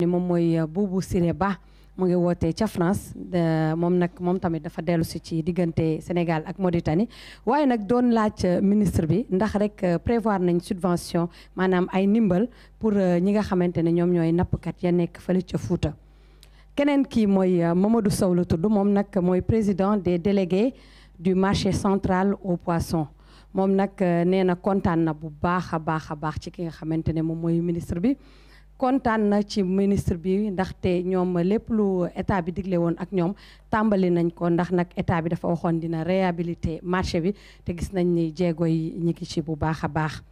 ni moom mooy Boubou Siré Ba mu ngi wootee ca France moom nag moom tamit dafa dellu si ci diggante Sénégal ak Mauritanie waaye nag doon laaj ministre bi ndax rek prévoir nañ subvention maanaam ay ndimbal pour ñi nga xamante ne ñoom ñooy nappkat ya nekk fële ca Fuuta keneen kii mooy Mamadou Sow la tudd moom nag mooy président des délégués du marché central aux poissons moom nag nee na kontaan na bu baax a baax a baax ci ki nga xamante ne moom mooy ministre bi kontaan na ci ministre bi ndaxte ñoom lépp lu état bi digle woon ak ñoom tàmbali nañ ko ndax nag état bi dafa waxoon dina réhabiliter marché bi te gis nañ ni jéego yi ñi ngi ci bu baax a baax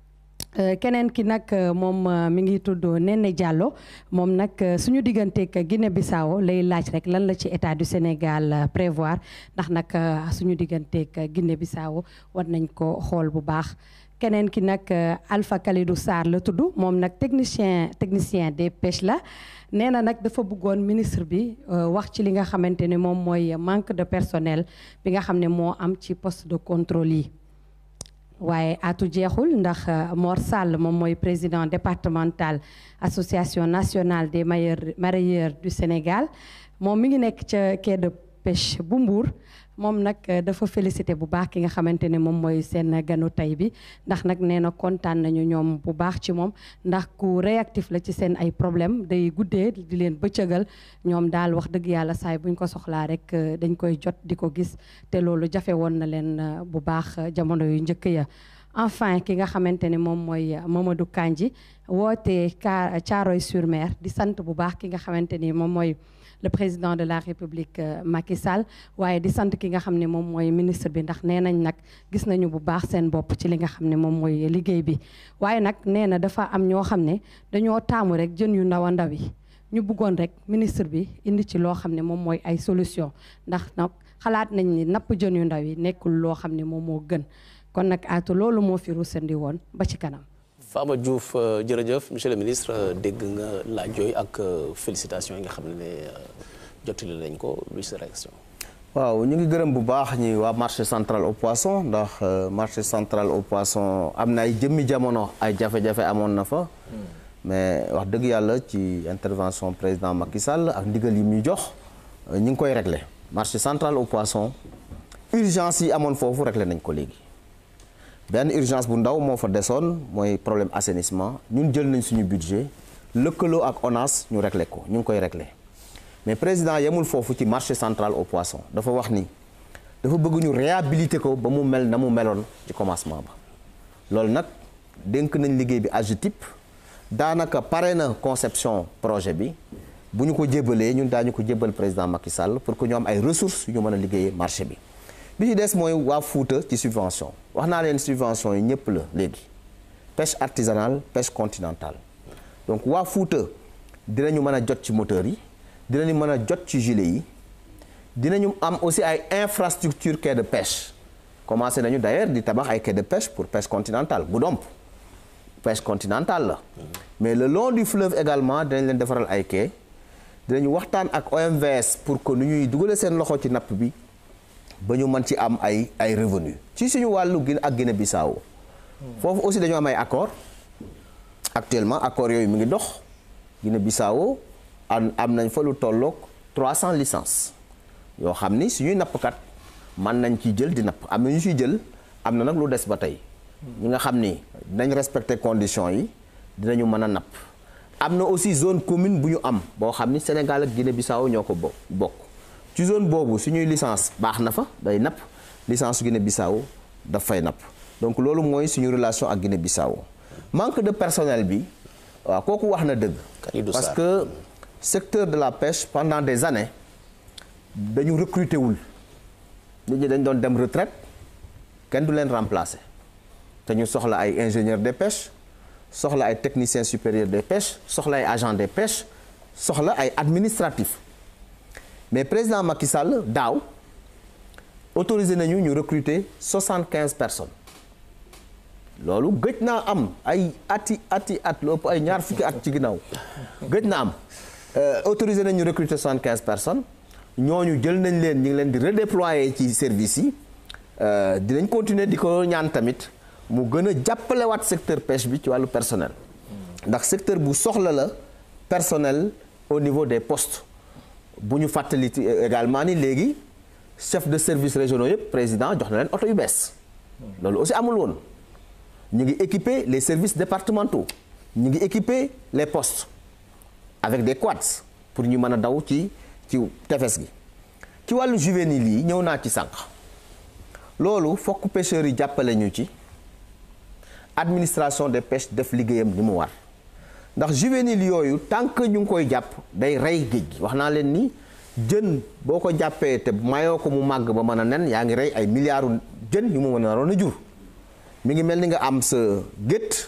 keneen ki nag moom mi ngi tudd Néné Diallo moom nag suñu digganteeg Guinée Bissau lay laaj rek lan la ci état du Sénégal prévoir ndax nag suñu digganteeg Guinée Bissau war nañ ko xool bu baax keneen ki nag Alpha Kalidou Sarr la tudd moom nag technicien technicien des pêches la nee na nag dafa bëggoon ministre bi wax ci li nga xamante ne moom mooy manque de personnel bi nga xam ne moo am ci poste de contrôle yi waaye atu jeexul ndax Mor Sall moom mooy président départemental association nationale des mareyeurs mareyeurs du Sénégal moom mi ngi nekk ca quai de pêche bu Mbour moom nag dafa félicité bu baax ki nga xamante ne moom mooy seen ganu tey bi ndax nag nee na kontaan nañu ñoom bu baax ci moom ndax ku réactif la ci seen ay problème day guddee di leen bëccëgal ñoom daal wax dëgg yàlla saay buñ ko soxlaa rek dañ koy jot di ko gis te loolu jafe woon na leen bu baax jamono yu njëkk ya enfin ki nga xamante ne moom mooy Mamadou Kandji woote Thiaroye-sur-Mer di sant bu baax ki nga xamante ni moom mooy le président de la république Macky Sall waaye di sant ki nga xam ne moom mooy ministre bi ndax nee nañ nag gis nañu bu baax seen bopp ci li nga xam ne moom mooy liggéey bi waaye nag nee na dafa am ñoo xam ne dañoo taamu rek jën yu ndaw a ndaw yi ñu bëggoon rek ministre bi indi ci loo xam ne moom mooy ay solution ndax nag xalaat nañ ni napp jën yu ndaw yi nekkul loo xam ne moom moo gën kon nag aatu loolu moo fi rusandi woon ba ci kanam Fama Diouf jërëjëf monsieur le ministre dégg nga laaj yooyu ak félicitations yi nga xam ne jottali nañ ko luy sa réaction. waaw ñu ngi gërëm bu baax ñi waa marché central au poisson ndax marché central au poisson am na ay jëmmi jamono ay jafe-jafe amoon na fa. mais wax dëgg yàlla ci intervention président Macky Sall ak ndigal yi muy jox ñu ngi koy réglé marché central au poisson urgence yi amoon foofu réglé nañ ko léegi. benn urgence bu ndaw moo fa desoon mooy problème assainissement ñun jël nañ suñu budget lëkkaloo ak ONAS ñu réglé ko ñu ngi koy réglé mais président yemul foofu ci marché central au poisson dafa wax ni dafa bëgg ñu réhabiliter ko ba mu mel na mu meloon ci commencement ba loolu nag dénk nañ liggéey bi AGETIP daanaka pare na conception projet bi bu ñu ko jébalee ñun daañu ko jébal président Macky Sall pour que ñu am ay ressources yu ñu mën a liggéeyee marché bi bi ci des mooy waa Fuuta ci subvention wax naa leen subvention yi ñëpp la léegi pêche artisanale pêche continentale donc waa Fuuta dinañu mën a jot ci moteur yi dinañu mën a jot ci gilet yi dinañu am aussi ay infrastructure quai de pêche commencé nañu d'ailleurs di tabax ay quai de pêche pour pêche continentale Goudomp pêche continentale la mais le long du fleuve également dinañ leen defaral ay quai dinañu waxtaan ak OMVS pour que nu ñuy dugale seen loxo ci napp bi ba ñu mën ci am ay ay revenu ci suñu wàllu Guinée ak Guinée Bissau foofu aussi dañoo am ay accord actuellement accord yooyu mi ngi dox Guinée Bissau am am nañ fa lu tolloog 300 licences yoo xam ni suñuy nappkat mën nañ ciy jël di napp am na ñu ciy jël am na nag lu des ba tey ñi nga xam ni dinañ respecter conditions yi dinañu mën a napp am na aussi zone commune bu ñu am boo xam ni Sénégal ak Guinée Bissau ñoo ko bo bokk ci zone boobu suñuy licence baax na fa day napp licence Guinée Bissau daf fay napp donc loolu mooy suñu relation ak Guinée Bissau manque de personnel bi waaw kooku wax na dëgg parce que secteur de la pêche pendant des années dañu recruter wul nit ñi dañ doon dem retraite kenn du leen remplacer te ñu soxla ay ingénieurs des pêches soxla ay techniciens supérieurs des pêches soxla ay agents des pêches soxla ay administratifs mais président Macky Sall daaw autorisé nañu ñu recruter soixante-quinze personnes loolu gëj naa am ay ati ati at lu ëpp ay ñaar fukki at ci ginnaaw gëj na am autorisé nañu recruter soixante-quinze personnes ñooñu jël nañ leen ñu ngi leen di redéployer ci service yi dinañ continuer di ko ñaan tamit mu gën a jàppalewaat secteur pêche bi ci wàllu personnel ndax secteur bu soxla la personnel au niveau des postes bu ñu fàttali également ni léegi chef de service régionaux yëpp président jox na leen oto yu bees loolu aussi amul woon ñu ngi équiper les services départementaux ñu ngi équiper les postes avec des quads pour ñu mën a daw ci ci tefes gi ci wàllu juvénile yi ñëw naa ci sànq loolu fokk pêcheurs yi jàppale ñu ci administration des pêches def liggéeyam ni mu war ndax juvénile yooyu tant que ñu ngi koy jàpp day rey géej gi wax naa leen ni jën boo ko jàppee te mayoo ko mu màgg ba mën a nen yaa ngi rey ay milliards jën yu mu mën a naroon a jur mi ngi mel ni nga am sa gétt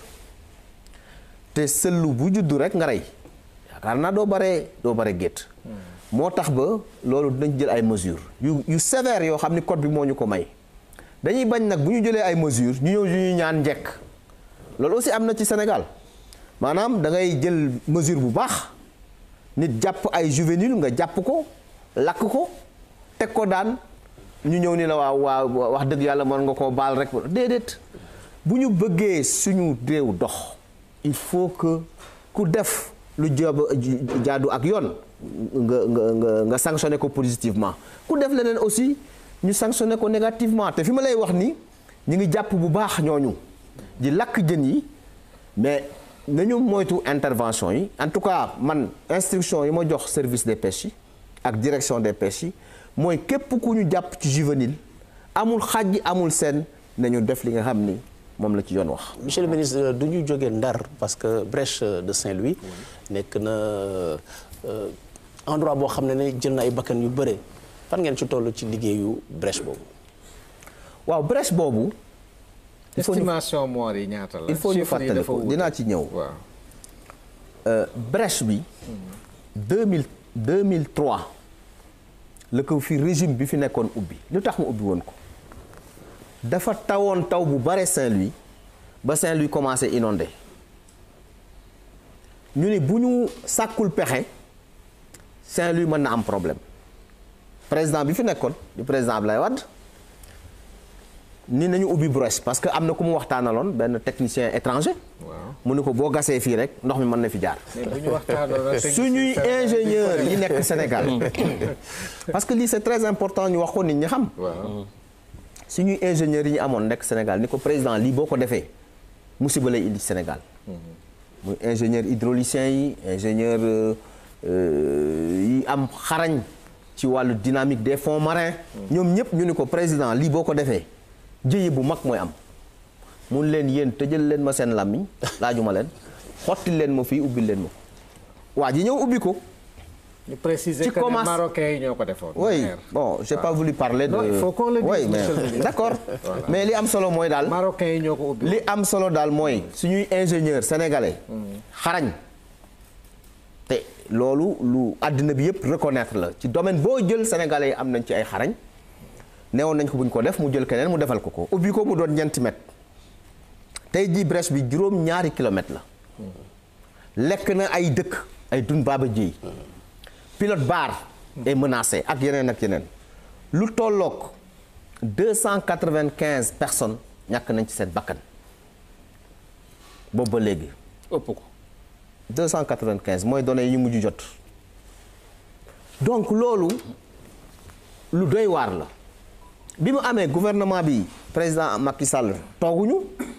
te sëllu bu juddu rek nga rey yaakaar naa doo bare doo bare gétt moo tax ba loolu dinañ jël ay mesures yu yu sévères yoo xam ni code bi moo ñu ko may dañuy bañ nag bu ñu jëlee ay mesures ñu ñëw ñu ñaan njekk loolu aussi am na ci Sénégal maanaam da ngay jël mesure bu baax nit jàpp ay juvénile nga jàpp ko lakk ko teg ko daan ñu ñëw ni la waaw waaw wax dëgg yàlla mën nga koo baal rek déedéet bu ñu bëggee suñu réew dox il faut que ku def lu jab jaadu ak yoon nga nga nga nga sanctionné ko positivement ku def leneen aussi ñu sanctionné ko négativement te fi ma lay wax ni ñu ngi jàpp bu baax ñooñu di lakk jën yi mais nañu moytu intervention yi en tout cas man instruction yi ma jox service des pêches yi ak direction des pêches yi mooy képp ku ñu jàpp ci juvénile amul xàjj amul seen nañu def li nga xam ni moom la ci yoon wax. monsieur le ministre du ñu jógee Ndar parce que brèche de Saint-Louis nekk na endroit boo xam ne ne jël na ay bakkan yu bëre fan ngeen ci toll ci liggéeyu brèche boobu. waaw brèche boobu. il faut ñu estimation mort yi ñaata la. il faut ñu fàttali ko dinaa ci ñëw. waaw brèche bi. 2000 2003 la ko fi régime bi fi nekkoon ubbi lu tax mu ubbi woon ko. dafa tawoon taw bu bare Saint-Louis ba Saint-Louis commencé inondé ñu ni bu ñu sàkkul pexe Saint-Louis mën na am problème président bi fi nekkoon di président Abdoulaye Wade ni nañu ubbi brèche parce que am na ku mu waxtaanaloon benn technicien étranger. waaw mu ni ko boo gasee fii rek ndox mi mën na fi jaar. mais bu ñu waxtaanoon suñuy ingénieur yi nekk Sénégal parce que lii c'est très important ñu wax ko nit ñi xam. waaw suñuy ingénieurs yi ñu amoon nekk Sénégal ni ko président lii boo ko defee musiba lay indi Sénégal muy ingénieur hydraulicien yi ingénieur yi am xarañ ci wàllu dynamique des fonds marins ñoom ñëpp ñu ni ko président lii boo ko defee jëye bu mag mooy am mun leen yéen tëjal leen ma seen làmmiñ laajuma leen xotti leen ma fii ubbil leen ma ko waa ji ñëw ubbi ko ñu préciser Ci que ne commence- marocains yi ñoo ko defoon. oui maire. bon j'ai pas voulu parler de Non, il faut qu'on le dise, oui mais monsieur le ministre. d'accord Voilà. mais li am solo mooy daal marocains yi ñoo ko ubbi. li am solo daal mooy suñuy ingénieur sénégalais xarañ te loolu lu àddina bi yëpp reconnaître la ci domaine boo jël sénégalais yi am nañ ci ay xarañ neewoon nañ ko buñ ko def mu jël keneen mu defal ko ko ubbi ko mu doon ñeenti mètre tey jii brèche bi juróom ñaari kilomètre la lekk na ay dëkk ay dun baaba jiy pilote bar est menacé ak yeneen ak yeneen lu tolloog 295 personnes ñàkk nañ ci seen bakkan boobu ba léegi ëpp ko 295 mooy données yi ñu mujj jot donc loolu lu doy waar la bi mu amee gouvernement bi président Macky Sall tooguñu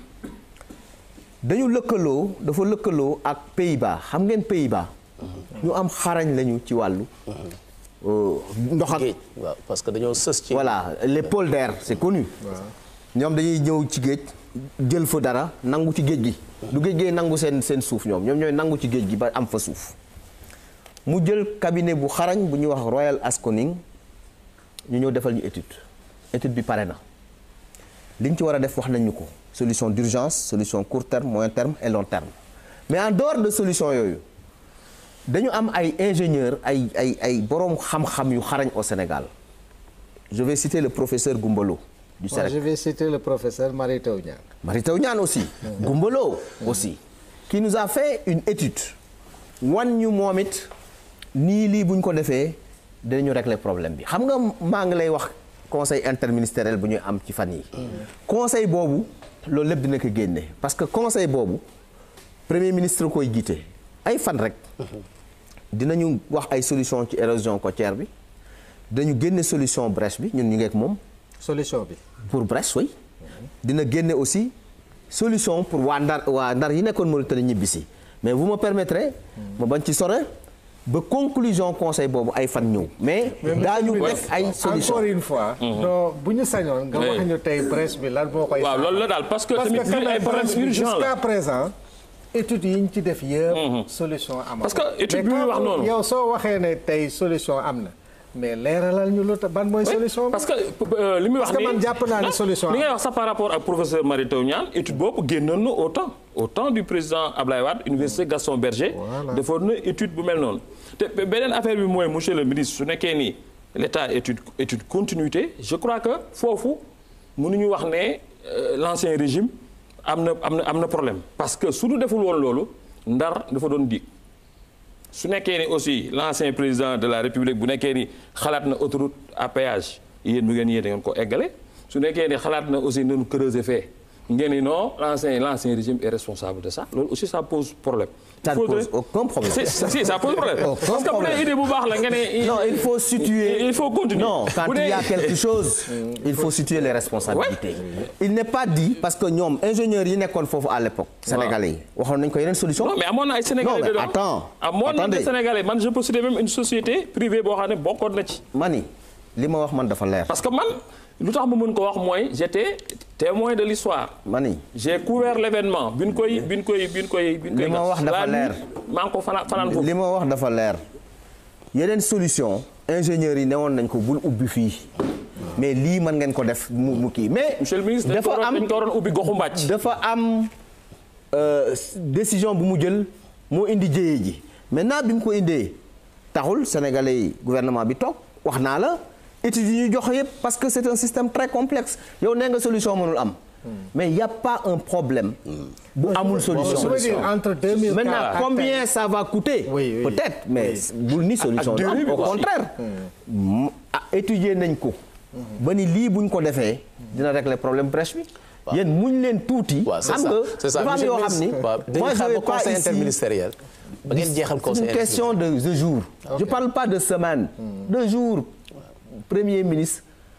dañu lëkkaloo dafa lëkkaloo ak Pays-Bas xam ngeen Pays-Bas ñu am xarañ lañu ci wàllu euh, ndox ak géej waaw parce que dañoo sës ci voilà les pôles d'air c'est connu ñoom dañuy ñëw ci géej jël fa dara nangu ci géej gi du géej gee nangu seen seen suuf ñoom ñoom ñooy nangu ci géej gi ba am fa suuf mu jël cabinet bu xarañ bu ñuy wax Royal Asconing ñu ñëw defal ñu étude étude bi pare na li ñu ci war a def wax nañ ñu ko solution d'urgence solution court terme moyen terme et long terme mais en dehors de solution yooyu dañu am ay ingénieurs ay ay ay boroom xam-xam yu xarañ au Sénégal je vais citer le professeur Goumbalo du Moi, Sénégal je vais citer le professeur Mary Teuw Niane. Mary Teuw Niane aussi Goumbalo aussi qui nous a fait une étude wan ñu moom it nii lii bu ñu ko defee dinañu régler problème bi xam nga maa ngi lay wax conseil interministériel bu ñuy am ci fan yi conseil boobu loolu lépp dina ko génne parce que conseil boobu premier ministre koy jiite ay fan rek dinañu wax ay solution ci érosion côtière bi dinañu génne solution brèche bi ñun ñu ngeek moom solution bi. pour brèche oui dina génne aussi solution pour waa ndar waa ndar yi nekkoon Mauritanie ñibbisi mais vous me permettrez ma bañ ci sore ba conclusion conseil boobu ay fan ñëw mais daañu def ay solution encore une fois. non bu ñu sañoon. nga wax ñu tey brèche bi lan moo koy. waaw loolu la daal parce que parce tamit que quand lii ay même problème brèche bi urgent jusqu'à la présent études yi ñu ci def yëpp. solution amul. Parce que étude bi muy wax noonu. yow soo waxee ne tey solution am na mais leeralal ñu lu tax ban mooy solution bi. parce que euh, li muy wax Parce que nii man jàpp naa ne non, solution li ngay am. wax sax par rapport ak professeur Mary Teuw Niane étude boobu génnoon na au temps au temps du président Ablaye Wade université Gaston Berger Voilà. defoon na étude bu mel noonu te beneen affaire bi mooy monsieur le ministre su nekkee ni l'état étude étude continuité je crois que foofu mënuñu wax ne euh, l'ancien régime am na am na am na problème parce que su ñu deful woon loolu ndar dafa doon dig su nekkee ni aussi l'ancien président de la république bu nekkee ni xalaat na autoroute à péage yéen bu ngeen yéen da ngeen ko eggale su nekkee ni xalaat na aussi nañu creuser fait ngeen ni non l'ancien l'ancien régime est responsable de ça loolu aussi ça pose problème. Ça ne Il faudrait- pose aucun problème. Si, si, si, ça pose problème. Aucun Parce que bu problème. dee idée bu baax la nga ne. non il faut situer il faut continuer. non quand Bu il y a dee- quelque chose il faut situer les responsabilités il n'est pas dit parce que ñoom ingénieurs yi nekkoon foofu à l'époque sénégalais yi waxoon nañ ko yeneen solution non mais amoon na ay sénégalais Non, mais dedans. attends, amoon na attendez. des sénégalais man je peux citer même une société privée boo xam ne bokkoon na ci. mani li ma wax man dafa leer parce que man lu tax ma mën ko wax mooy j'étais témoin de l'histoire mani j'ai couvert l'événement bi ñu koy bi ñu koy bi ñu koy. bi ñu koy Li ma gas. wax dafa La leer. nuit, maa ngi ko fanaan fanaan foofu. li ma wax dafa leer yeneen solution ingénieurs yi newoon nañ ko bul ubbi fii mais lii mën ngeen ko def mu mu kii mais monsieur le ministre dañ ko dafa waroon am dañ ko waroon ubbi goxu mbàcc. dafa am euh, décision bu mu jël moo indi jéyee ji maintenant bi mu ko indee taxul sénégalais yi gouvernement bi toog wax naa la études yi ñu jox yëpp parce que c'est un système très complexe yow nee nga solution mënul am mais il y a pas un problème bu amul solution je veux dire entre 2004 maintenant ak combien ça va coûter Oui, oui. peut-être mais bul ni solution durée am bi au quoi. contraire m- ah, étudier nañ ko ba ni lii buñ ko defee dina régler problème brèche bi yéen muñ leen tuuti waaw c'est xam ça nga c'est ça dafa am monsieur yoo le xam ni ministre, waaw dañuy moi je xaar vais ba pas conseil ici interministériel ba ngeen jeexal c'est conseil une question de de jours je parle pas de semaine de jours premier ministre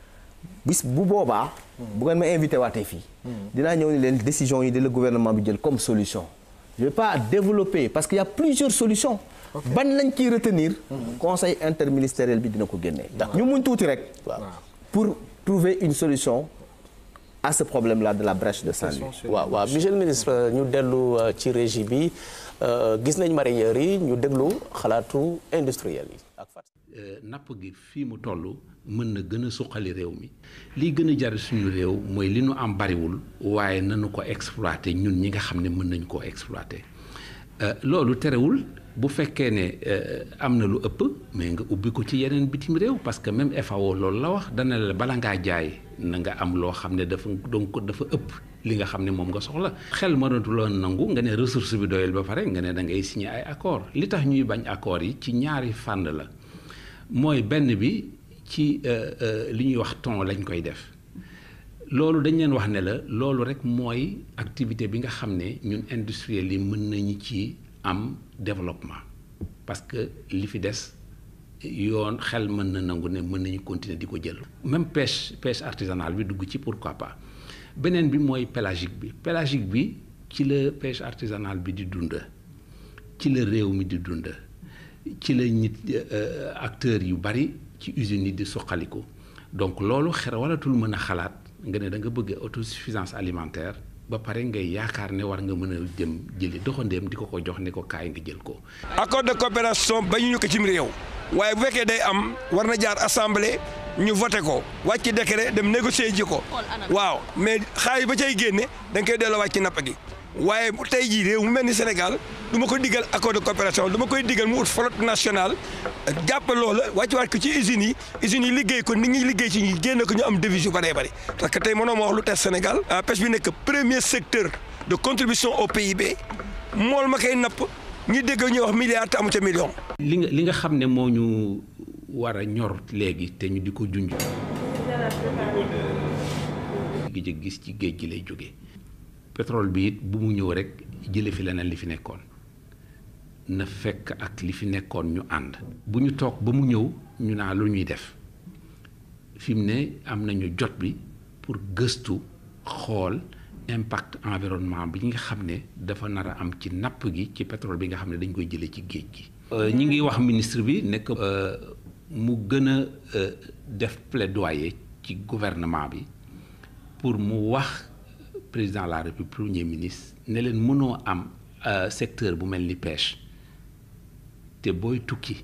bis bu boobaa bu ngeen ma invité waatee fii dinaa ñëw ni leen décision yi de le gouvernement bi jël comme solution je vais pas développer parce qu'il y a plusieurs solutions ban lañ ciy retenir conseil interministériel bi dina ko génnee ñu muñ tuuti rek pour trouver une solution à ce problème là de la brèche de Saint-Louis waaw waaw monsieur le ministre ñu dellu euh, ci régie bi euh, gis nañ mareyeurs yi ñu déglu xalaatu industriel yi ak Fatou. Euh, napp gi fii mu toll mën na gën a suqali réew mi lii gën a jar suñu réew mooy li nu am bariwul waaye nanu ko exploiter ñun ñi nga xam ne mën nañu koo exploiter Euh, loolu terewul bu fekkee ne euh, am na lu ëpp mais nga ubbi ko ci yeneen bitim réew parce que même FAO loolu la wax dana la bala ngaa jaay na nga am loo xam ne dafa donc dafa ëpp li nga xam ne moom nga soxla xel mënatuloo nangu nga ne ressource bi doyal ba pare nga ne da ngay signer ay accord li tax ñuy bañ accord yi ci ñaari fànn la mooy benn bi ci euh, euh, li ñuy wax ton lañ koy def loolu dañ leen wax ne la loolu rek mooy activité bi nga xam ne ñun industriels yi mën nañu ci am développement parce que li fi des yoon xel mën na nangu ne mën nañu continuer di ko jël. même pêche pêche artisanale bi dugg ci pourquoi pas beneen bi mooy pélagique bi pélagique bi ci la pêche artisanale bi di dund ci la réew mi di dund ci la nit euh, acteurs yu bari ci usines yi di suqaliku donc loolu xer walatul mën a xalaat nga ne da nga bëgg autosuffisance alimentaire ba pare ngay yaakaar ne war nga mën a jëm jëli doxandeem di ko ko jox ne ko kaay nga jël ko. accord de coopération bañu ñu ko cim réew waaye bu fekkee day am war na jaar assemblée ñu voté ko wàcc décret dem négocier ji ko waaw mais xaalis ba cay génne da nga koy delloo wàcc napp gi waaye bu tey jii réew mu mel ni Sénégal du ma ko diggal accord de coopération du ma koy diggal mu ut flotte nationale jàpp loola wàcc waat ko ci usines yi usines yi liggéey ko nit ñi liggéey ci ñu génne ko ñu am devise yu bëree bëri parce que tey mënoo ma wax lu tey Sénégal pêche bi nekk premier secteur de contribution au PIB mool ma koy napp ñi dégg ñuy wax milliard te amu ca million li nga li nga xam ne moo ñu war a ñor léegi te ñu di ko junj. gi gis ci géej gi lay jóge pétrole bi it bu mu ñëw rek jële fi leneen li fi nekkoon na fekk ak li fi nekkoon ñu ànd bu ñu toog ba mu ñëw ñu naa lu ñuy def fi mu ne am nañu jot bi pour gëstu xool impact environnement bi nga xam ne dafa nar a am ci napp gi ci pétrole bi nga xam ne dañ koy jëlee ci géej gi. ñi ngi wax ministre bi nekk mu gën a def plaidoyer ci gouvernement bi pour mu wax président de la république premier ministre ne leen mënoo am secteur bu mel ni pêche te booy tukki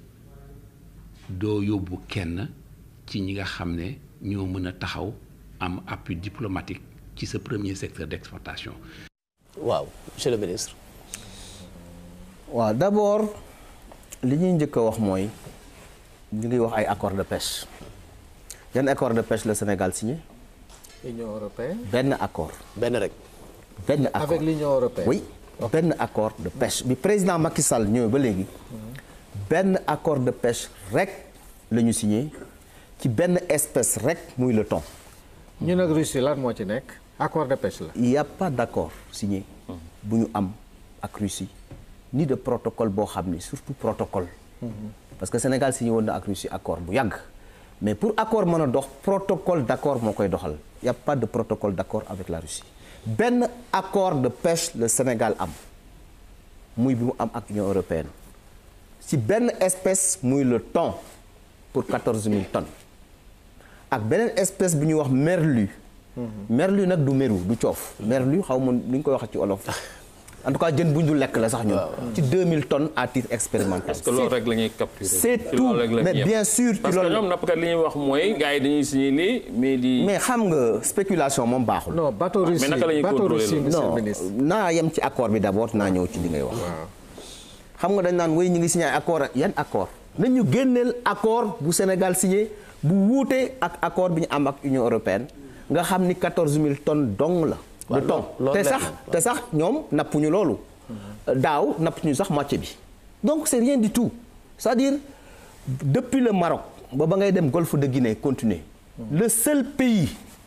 doo yóbbu kenn ci ñi nga xam ne ñoo mën a taxaw am appui diplomatique ci sa premier secteur d'exportation. waaw monsieur le ministre. waaw d'abord li ñuy njëkk a wax mooy ñu ngi wax ay accord de pêche yan accord de pêche le Sénégal signé. Union européenne. benn accord. benn rek. benn accord avec l'Union européenne. oui benn accord de pêche bi président Macky Sall ñëwee ba léegi benn accord de pêche rek la ñu signé ci benn espèce rek muy le thon. ñu nag Russie lan moo ci nekk accord de pêche la. il y a pas d'accord signé bu ñu am ak Russie ni de protocole boo xam ni surtout protocole. parce que Sénégal signé woon na ak Russie accord bu yàgg. mais pour accord mën a dox protocole d'accord moo koy doxal il y a pas de protocole d'accord avec la Russie benn accord de pêche le Sénégal am muy bi mu am ak Union européenne ci benn espèce muy le thon pour quatorze mille tonnes ak beneen espèce bi ñuy wax merlu. merlu nag du meru du coof. merlu xaw ma ni ñu koy waxee ci olof. en tout cas jën bu ñu dul lekk la sax ñun. ci 2000 tonnes à titre expérimental. parce que loolu rek la ñuy capturer. c'est ci tout loolu rek la ñuy mais yem. bien sûr. ci parce que loolu ñoom nappkat li ñuy wax mooy gars yi dañuy signé lii mais di. mais xam nga spéculation moom baaxul. non bateau mais Russie naka la ñuy bateau contrôler Russie loolu? monsieur le non ministre. naa yem ci accord bi d'abord naa ñëw ci li ngay wax. xam nga dañ naan wéy ñu ngi signé ay accord yan accord nañ ñu génneel accord bu Sénégal signé bu wuute ak accord bi ñu am ak Union européenne nga xam ni 14000 tonnes dong la. waaw de ton loolu te leer sax na. te sax ñoom nappuñu loolu. daaw nappuñu sax moitié bi. donc c'est rien du tout c'est-à-dire depuis le Maroc ba ba ngay dem golfe de Guinée continuer le seul pays.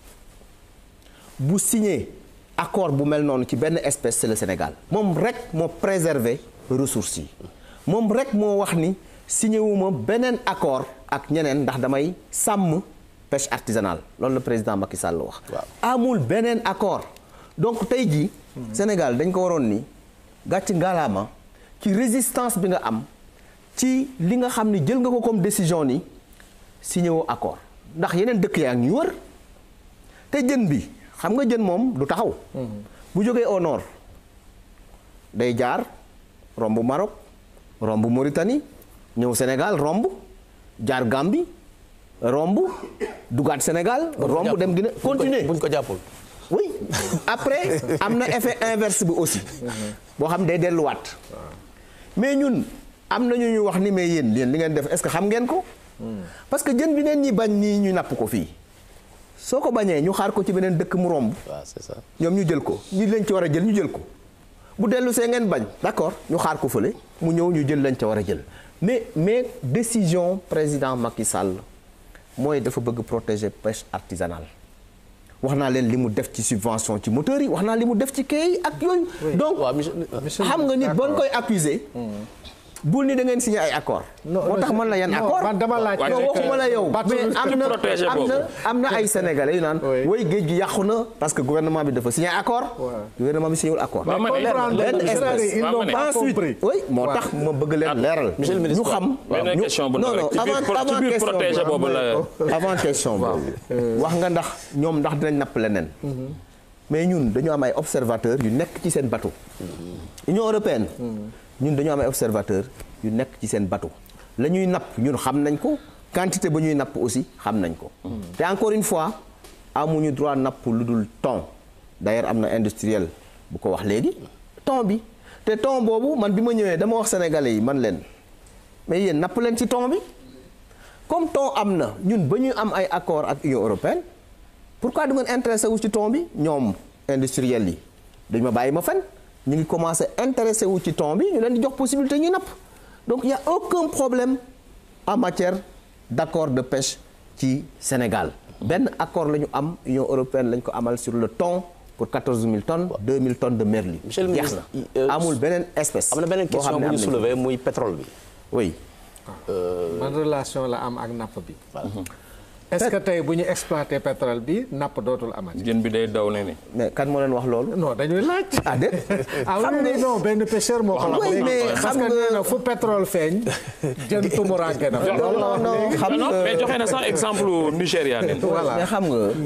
bu signé accord bu mel noonu ci benn espèce c'est le Sénégal moom rek moo préserver ressources yi moom rek moo wax ni signé wu ma beneen accord ak ñeneen ndax damay sàmm pêche artisanale loolu la président Macky Sall wax. Waaw. amul beneen accord donc tey jii. Sénégal dañ ko waroon ni gàcc ngalaama ci résistance bi nga am ci li nga xam ni jël nga ko comme décision ni signé woo accord ndax yeneen dëkk yaa ngi ñu wër. te jën bi xam nga jën moom du taxaw bu jógee au nord day jaar romb Maroc romb Mauritanie ñëw Sénégal romb jaar Gambie romb dugaat Sénégal romb dem Guinée continuer buñ ko jàppul. oui après am na effet inverse bi aussi boo xam day delluwaat mais ñun am na ñu ñu wax ni mais yéen yéen li ngeen def est-ce que xam ngeen ko parce que jën bi neen ñi bañ nii ñu napp ko fii soo ko bañee ñu xaar ko ci beneen dëkk mu romb waaw c'est ça. ñoom ñu jël ko ñi leen ci war a jël ñu jël ko bu dellu see ngeen bañ d'accord ñu xaar ko fële mu ñëw ñu jël lañ ca war a jël mais mais décision président Macky Sall mooy dafa bëgg protéger pêche artisanale wax naa leen li mu def ci subvention ci moteurs yi wax naa li mu def ci quai yi ak yooyu donc waaw monsieur Monsieur- xam nga nit boo d'accord. koy accuser bul ni da ngeen signé ay accord Non, moo tax non, man la yan non, accord man dama laaj non rek, waxuma la yow bateau mais am na protéger am na boobu. am na ay sénégalais yu naan Oui. woy géej gi yàqu na parce que gouvernement bi dafa signé accord Ouais. gouvernement bi signé wul accord Waaw, ma ne- comprendre benn c'est-à-dire, espèce. ils Waaw, n'ont ma ne- pas ensuite compris. oui moo tax ma bëgg leen leeral monsieur le ministre, ñu xam benn ñu- question bu non ndaw non rek ci biir avant pro- ci avant biir question protéger boobu. boobu la. avant question boobu wax nga ndax ñoom ndax dinañ napp leneen mais ñun dañu am ay observateurs yu nekk ci seen bateau Union européenne ñun dañu am ay observateurs yu nekk ci seen bateau la ñuy napp ñun xam nañ ko quantité ba ñuy napp aussi xam nañ ko te encore une fois amuñu droit napp lu dul thon d'ailleurs am na industriel bu ko wax léegi thon bi te thon boobu man bi ma ñëwee dama wax sénégalais yi man leen mais yéen napp leen ci thon bi comme thon am na ñun ba ñuy am ay accord ak Union européenne pourquoi du ngeen intéressé wu ci thon bi ñoom industriel yi dañ ma bàyyi ma fen ñu ngi commencé intéressé wu ci thon bi ñu leen di jox possibilité ñuy napp donc il y a aucun problème en matière d'accord de pêche ci Sénégal benn accord la ñu am Union européenne lañ ko amal sur le thon pour 14 000 tonnes 2 000 tonnes de merlu. Monsieur le jeex ministre, na euh, amul beneen espèce. am na beneen boo question xam ne bu am ñu nañ ko. soulever muy pétrole bi. oui man relation la am ak napp bi. est-ce que tey bu ñu exploité pétrole bi napp dootul amati. jën bi day daw ne ni mais kan moo leen wax loolu. non dañuy laaj. ah déet. ah oui oui non benn pêcheur moo ko wax Oui, léegi. mais parce xam que nga- nee na fu pétrole feeñ jën tumuraanke na. loolu la wax non léegi. xam non nga mais joxe na sax exemple Nigéria nen voilà mais xam nga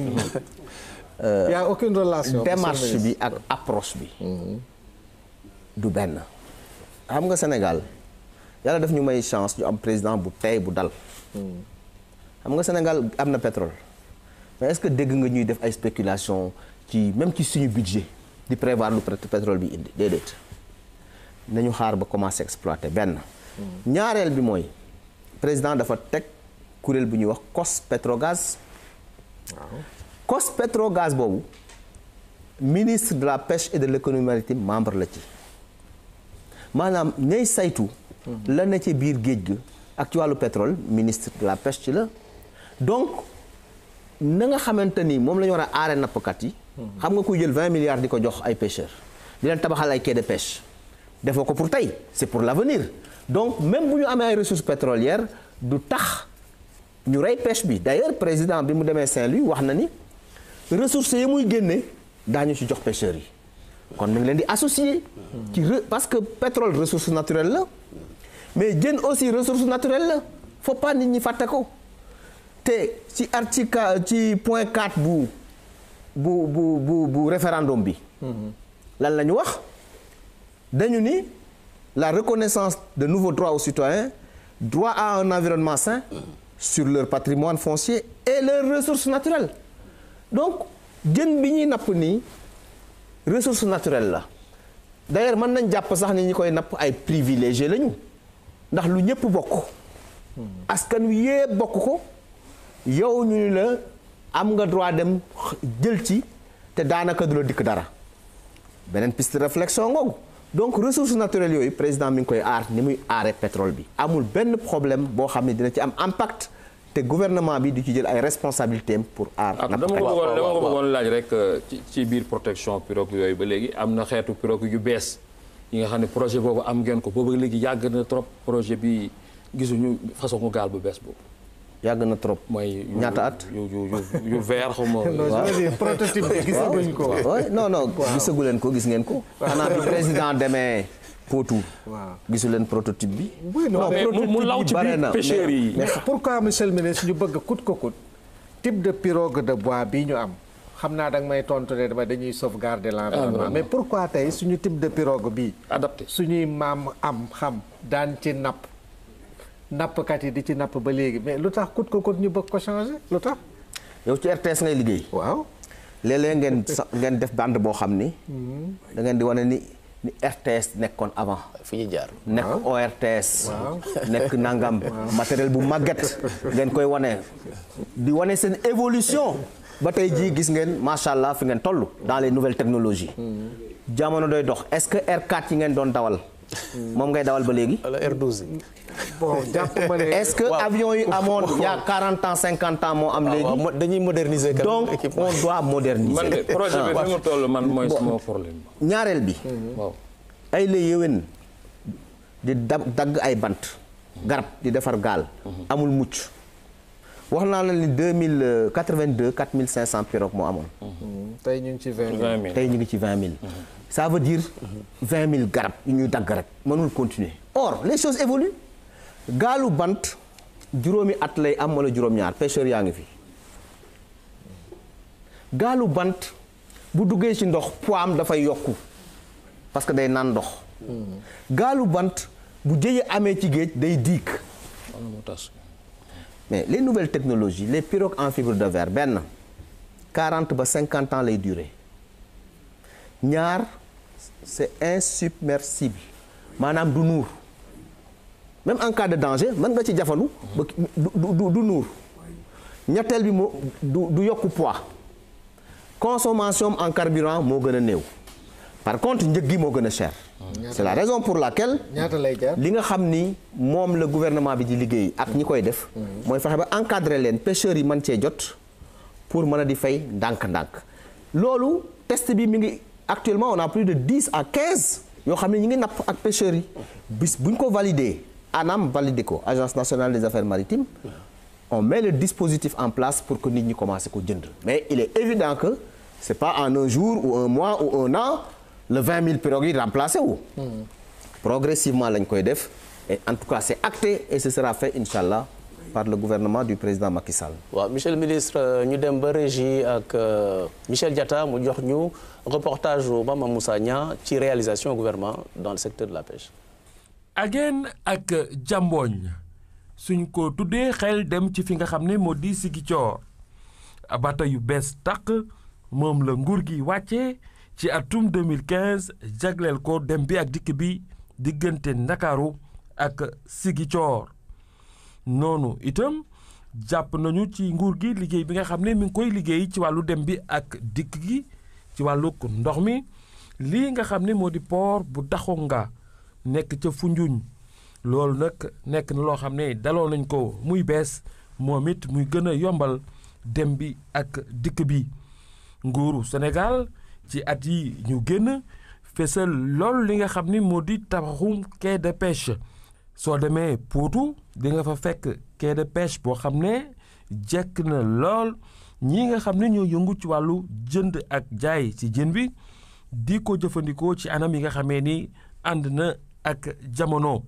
y a aucune relation. démarche monsieur le bi ak approche bi. du benn. xam nga Sénégal yàlla daf ñu may chance ñu am président bu tey bu dal. xam nga Sénégal am na pétrole mais est-ce que dégg nga ñuy def ay spéculation ci même ci suñu budget di prévoir lu pét- pétrole bi indi déedéet nañu xaar ba commencer exploiter benn. ñaareel bi mooy président dafa teg kuréel bu ñuy wax COS Petrogaz. COS Petrogaz boobu ministre de la pêche et de l'économie maritime membre la ci maanaam ñay saytu. la ne ci biir géej gi ak ci wàllu pétrole ministre de la pêche ci la donc na nga xamante ni moom la ñu war a aare nappkat yi. xam nga kuy jël 20 milliards di ko jox ay pêcheurs di leen tabaxal ay quai de pêche defoo ko pour tey c'est pour l'avenir donc même bu ñu amee ay ressources pétrolières du tax ñu rey pêche bi d'ailleurs président bi mu demee Saint-Louis wax na ni ressources yi muy génne daañu ci jox pêcheurs yi kon mi ngi leen di associer ci re- parce que pétrole ressource naturelle la mais jën aussi ressource naturelle la faut pas nit ñi fàtte ko te ci article ci point 4 bu bu bu bu bu référendum bi lan la ñu wax dañu ni la reconnaissance de nouveaux droits aux citoyens droit à un environnement sain sur leur patrimoine foncier et leurs ressources naturelles donc jën bi ñuy napp nii ressource naturelle la d'ailleurs mën nañ jàpp sax ni ñi koy napp ay privilégié lañu ndax lu ñëpp bokk askan wi yëpp bokk ko yow ñu ni la am nga droit dem jël ci te daanaka du la dikk dara beneen piste de réflexion ngoogu donc ressources naturelles yooyu président mi ngi koy aar ni muy aare pétrole bi amul benn problème boo xam ne dina ci am impact te gouvernement bi di ci jël ay responsabilités am pour aar ak dama ko nappkat yi. bëggoon dama ko bëggoon laaj rek euh, ci ci biir protection pirogue yooyu ba léegi am na xeetu pirogue yu bees yi nga xam ne projet boobu am ngeen ko boobu léegi yàgg na trop projet bi gisuñu façon ko gaal bu bees boobu yàgg na trop mooy yu- ñaata at yu yu yu yu vert xaw ma non je veux dire prototype bi gisaguñ ko. oui non non gisagu leen ko gis ngeen ko xanaa bi président demee Potou waaw. gisu leen prototype bi oui non mais mu mu law ci bare biir na, pêcheurs yi mais pourquoi monsieur le ministre ñu bëgg coûte que coûte type de pirogue de bois bii ñu am xam naa da nga may tontu ne dama dañuy sauvegarder l'environnement mais pourquoi tey suñu type de pirogue bii adapté suñuy maam am xam daan ci napp nappkat yi di ci napp ba léegi mais lu tax coûte que coûte ñu bëgg ko changer lu tax yow ci RTS ngay liggéey waaw léeg-léeg ngeen sa ngeen def bande boo xam ni da ngeen di wane ni ni RTS nekkoon avant fi ñu jaar. nekk ORTS nekk nangam matériel bu màgget ngeen koy wane di wane seen évolution ba tey jii gis ngeen macha allah fi ngeen toll dans les nouvelles technologies jamono doy dox est-ce que R4 yi ngeen doon dawal moom ngay dawal ba léegi wala R12 yi. bon jàpp ma ne est-ce que avion yi amoon il y a 40 ans 50 ans moo am waaw léegi mo- dañuy moderniser. quand même donc équipement. on doit moderniser man de projet bi fi mu toll man mooy sama problème ñaareel bi waaw ay la yéwén di da dagg ay bant garab di defar gaal amul mucc wax naa la ni 2082 4500 pirogues moo amoon tey ñu ngi ci vingt vingt mille tey ñu ngi ci 20 000 ça veut dire 20 000 garab yu ñuy dagg rek mënul continuer or les choses évoluent gaalu bant juróomi at lay am wala juróom-ñaar pêcheurs yaa ngi fi gaalu bant bu duggee ci ndox poids am dafay yokku parce que day naan ndox gaalu bant bu jëye amee ci géej day diig wala mu tas mais les nouvelles technologies les pirogues en fibre de verre benn 40 ba 50 ans lay durer ñaar c'est insubmersible maanaam du nuur même en cas de danger mën nga ci jafandu ba du du du nuur ñetteel bi moo du du yokku poids consommation en carburant moo gën a néew par contre njëg gi moo gën a cher c'est la raison pour laquelle ñaata lay jar li nga xam ni moom la gouvernement bi di liggéey ak ñi koy def mooy fexe ba encadrer leen pêcheurs yi mën cee jot pour mën a di fay ndànk-ndànk loolu test bi mi ngi actuellement on a plus de 10 à 15 yoo xam ne ñi ngi napp ak pêcheurs yi bis bu ñu ko validé ANAM validé ko agence nationale des affaires maritimes on met le dispositif en place pour que nit ñi commencé ko jënd mais il est évident que c'est pas en un jour ou un mois ou un an le 20 000 pirogues yi remplacé wu progressivement lañ koy def et en tout cas c'est acté et ce sera fait inchallah par le gouvernement du président Macky Sall waaw monsieur le ministre ñu dem ba régie ak Michel Diatta mu jox ñu reportage u Mama Moussa Niang ci réalisation gouvernement dans le secteur de la pêche Aguène ak Diambogne suñ ko tuddee xel dem ci fi nga xam ne moo di Ziguinchor bato yu bees tàq moom la nguur gi wàccee ci atum 2015 jagleel ko dem bi ak dikk bi diggante Ndakaaru ak Ziguinchor noonu itam jàpp nañu ci nguur gi liggéey bi nga xam ne mi ngi koy liggéey ci wàllu dem bi ak dikk gi ci wàllu ndox mi lii nga xam ne moo di port bu Daxonga nekk ca Foundiougne loolu nag nekk na loo xam ne daloo nañ ko muy bees moom it muy gën a yombal dem bi ak dikk bi nguuru Sénégal ci at yi ñu génn fesal lool li nga xam ni moo di tabaxum quai de pêche soo demee Potou di nga fa fekk quai de pêche boo xam ne jekk na lool ñi nga xam ne ñoo yëngu ci wàllu jënd ak jaay ci jën bi di ko jëfandikoo ci anam yi nga xamee ni ànd na ak jamono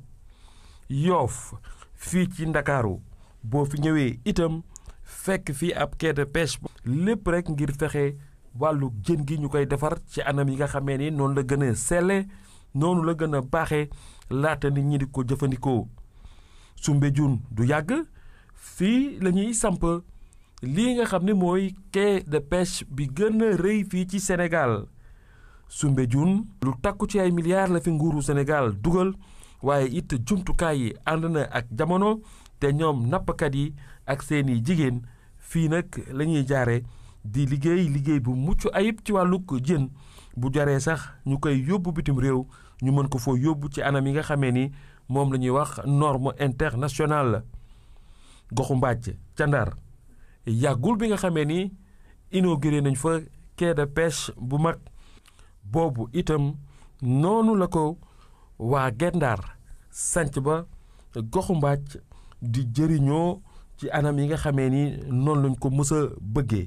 yoof fii ci ndakaaru boo fi ñëwee itam fekk fii ab quai de pêche lépp rek ngir fexe wàllu jën gi ñu koy defar ci anam yi nga xamee ni noonu la gën a selle noonu la gën a baaxee laata nit ñi di ko jëfandikoo Soumbédioune du yàgg fii la ñuy samp lii nga xam ne mooy quai de pêche bi gën a rëy fii ci Sénégal Soumbédioune lu takku ci ay milliards la fi nguuru Sénégal dugal waaye it jumtukaay yi ànd na ak jamono te ñoom nappkat yi ak seeni jigéen fii nag la ñuy jaare di liggéey liggéey bu mucc ayib ci wàllug jën bu jaree sax ñu koy yóbbu bitim réew ñu mën ko foo yóbbu ci anam yi nga xamee ni moom la ñuy wax norme internationale goxu mbàcc ca Ndar yàggul bi nga xamee ni inauguré nañ fa quai de pêche bu mag boobu itam noonu la ko waa Gendar sanc ba goxu mbàcc di jëriñoo ci anam yi nga xamee ni noonu lañ ko mës a bëggee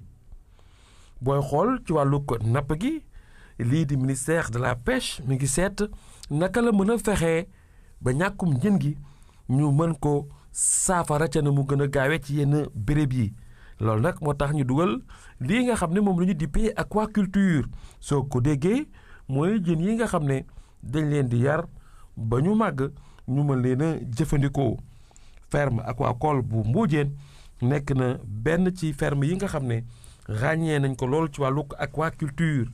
booy xool ci wàllu ko napp gi lii di ministère de la pêche mi ngi seet naka la mën a fexee ba ñàkkum jën gi ñu mën ko saafara ca na mu gën a gaawe ci yenn béréb yi loolu nag moo tax ñu dugal lii nga xam ne moom la ñu dippee aquaculture soo ko déggee mooy jën yi nga xam ne dañ leen di yar ba ñu màgg ñu mën leen a jëfandikoo ferme aquacole bu Mbodiène nekk na benn ci ferme yi nga xam ne ràññee nañ ko lool ci wàllu aquaculture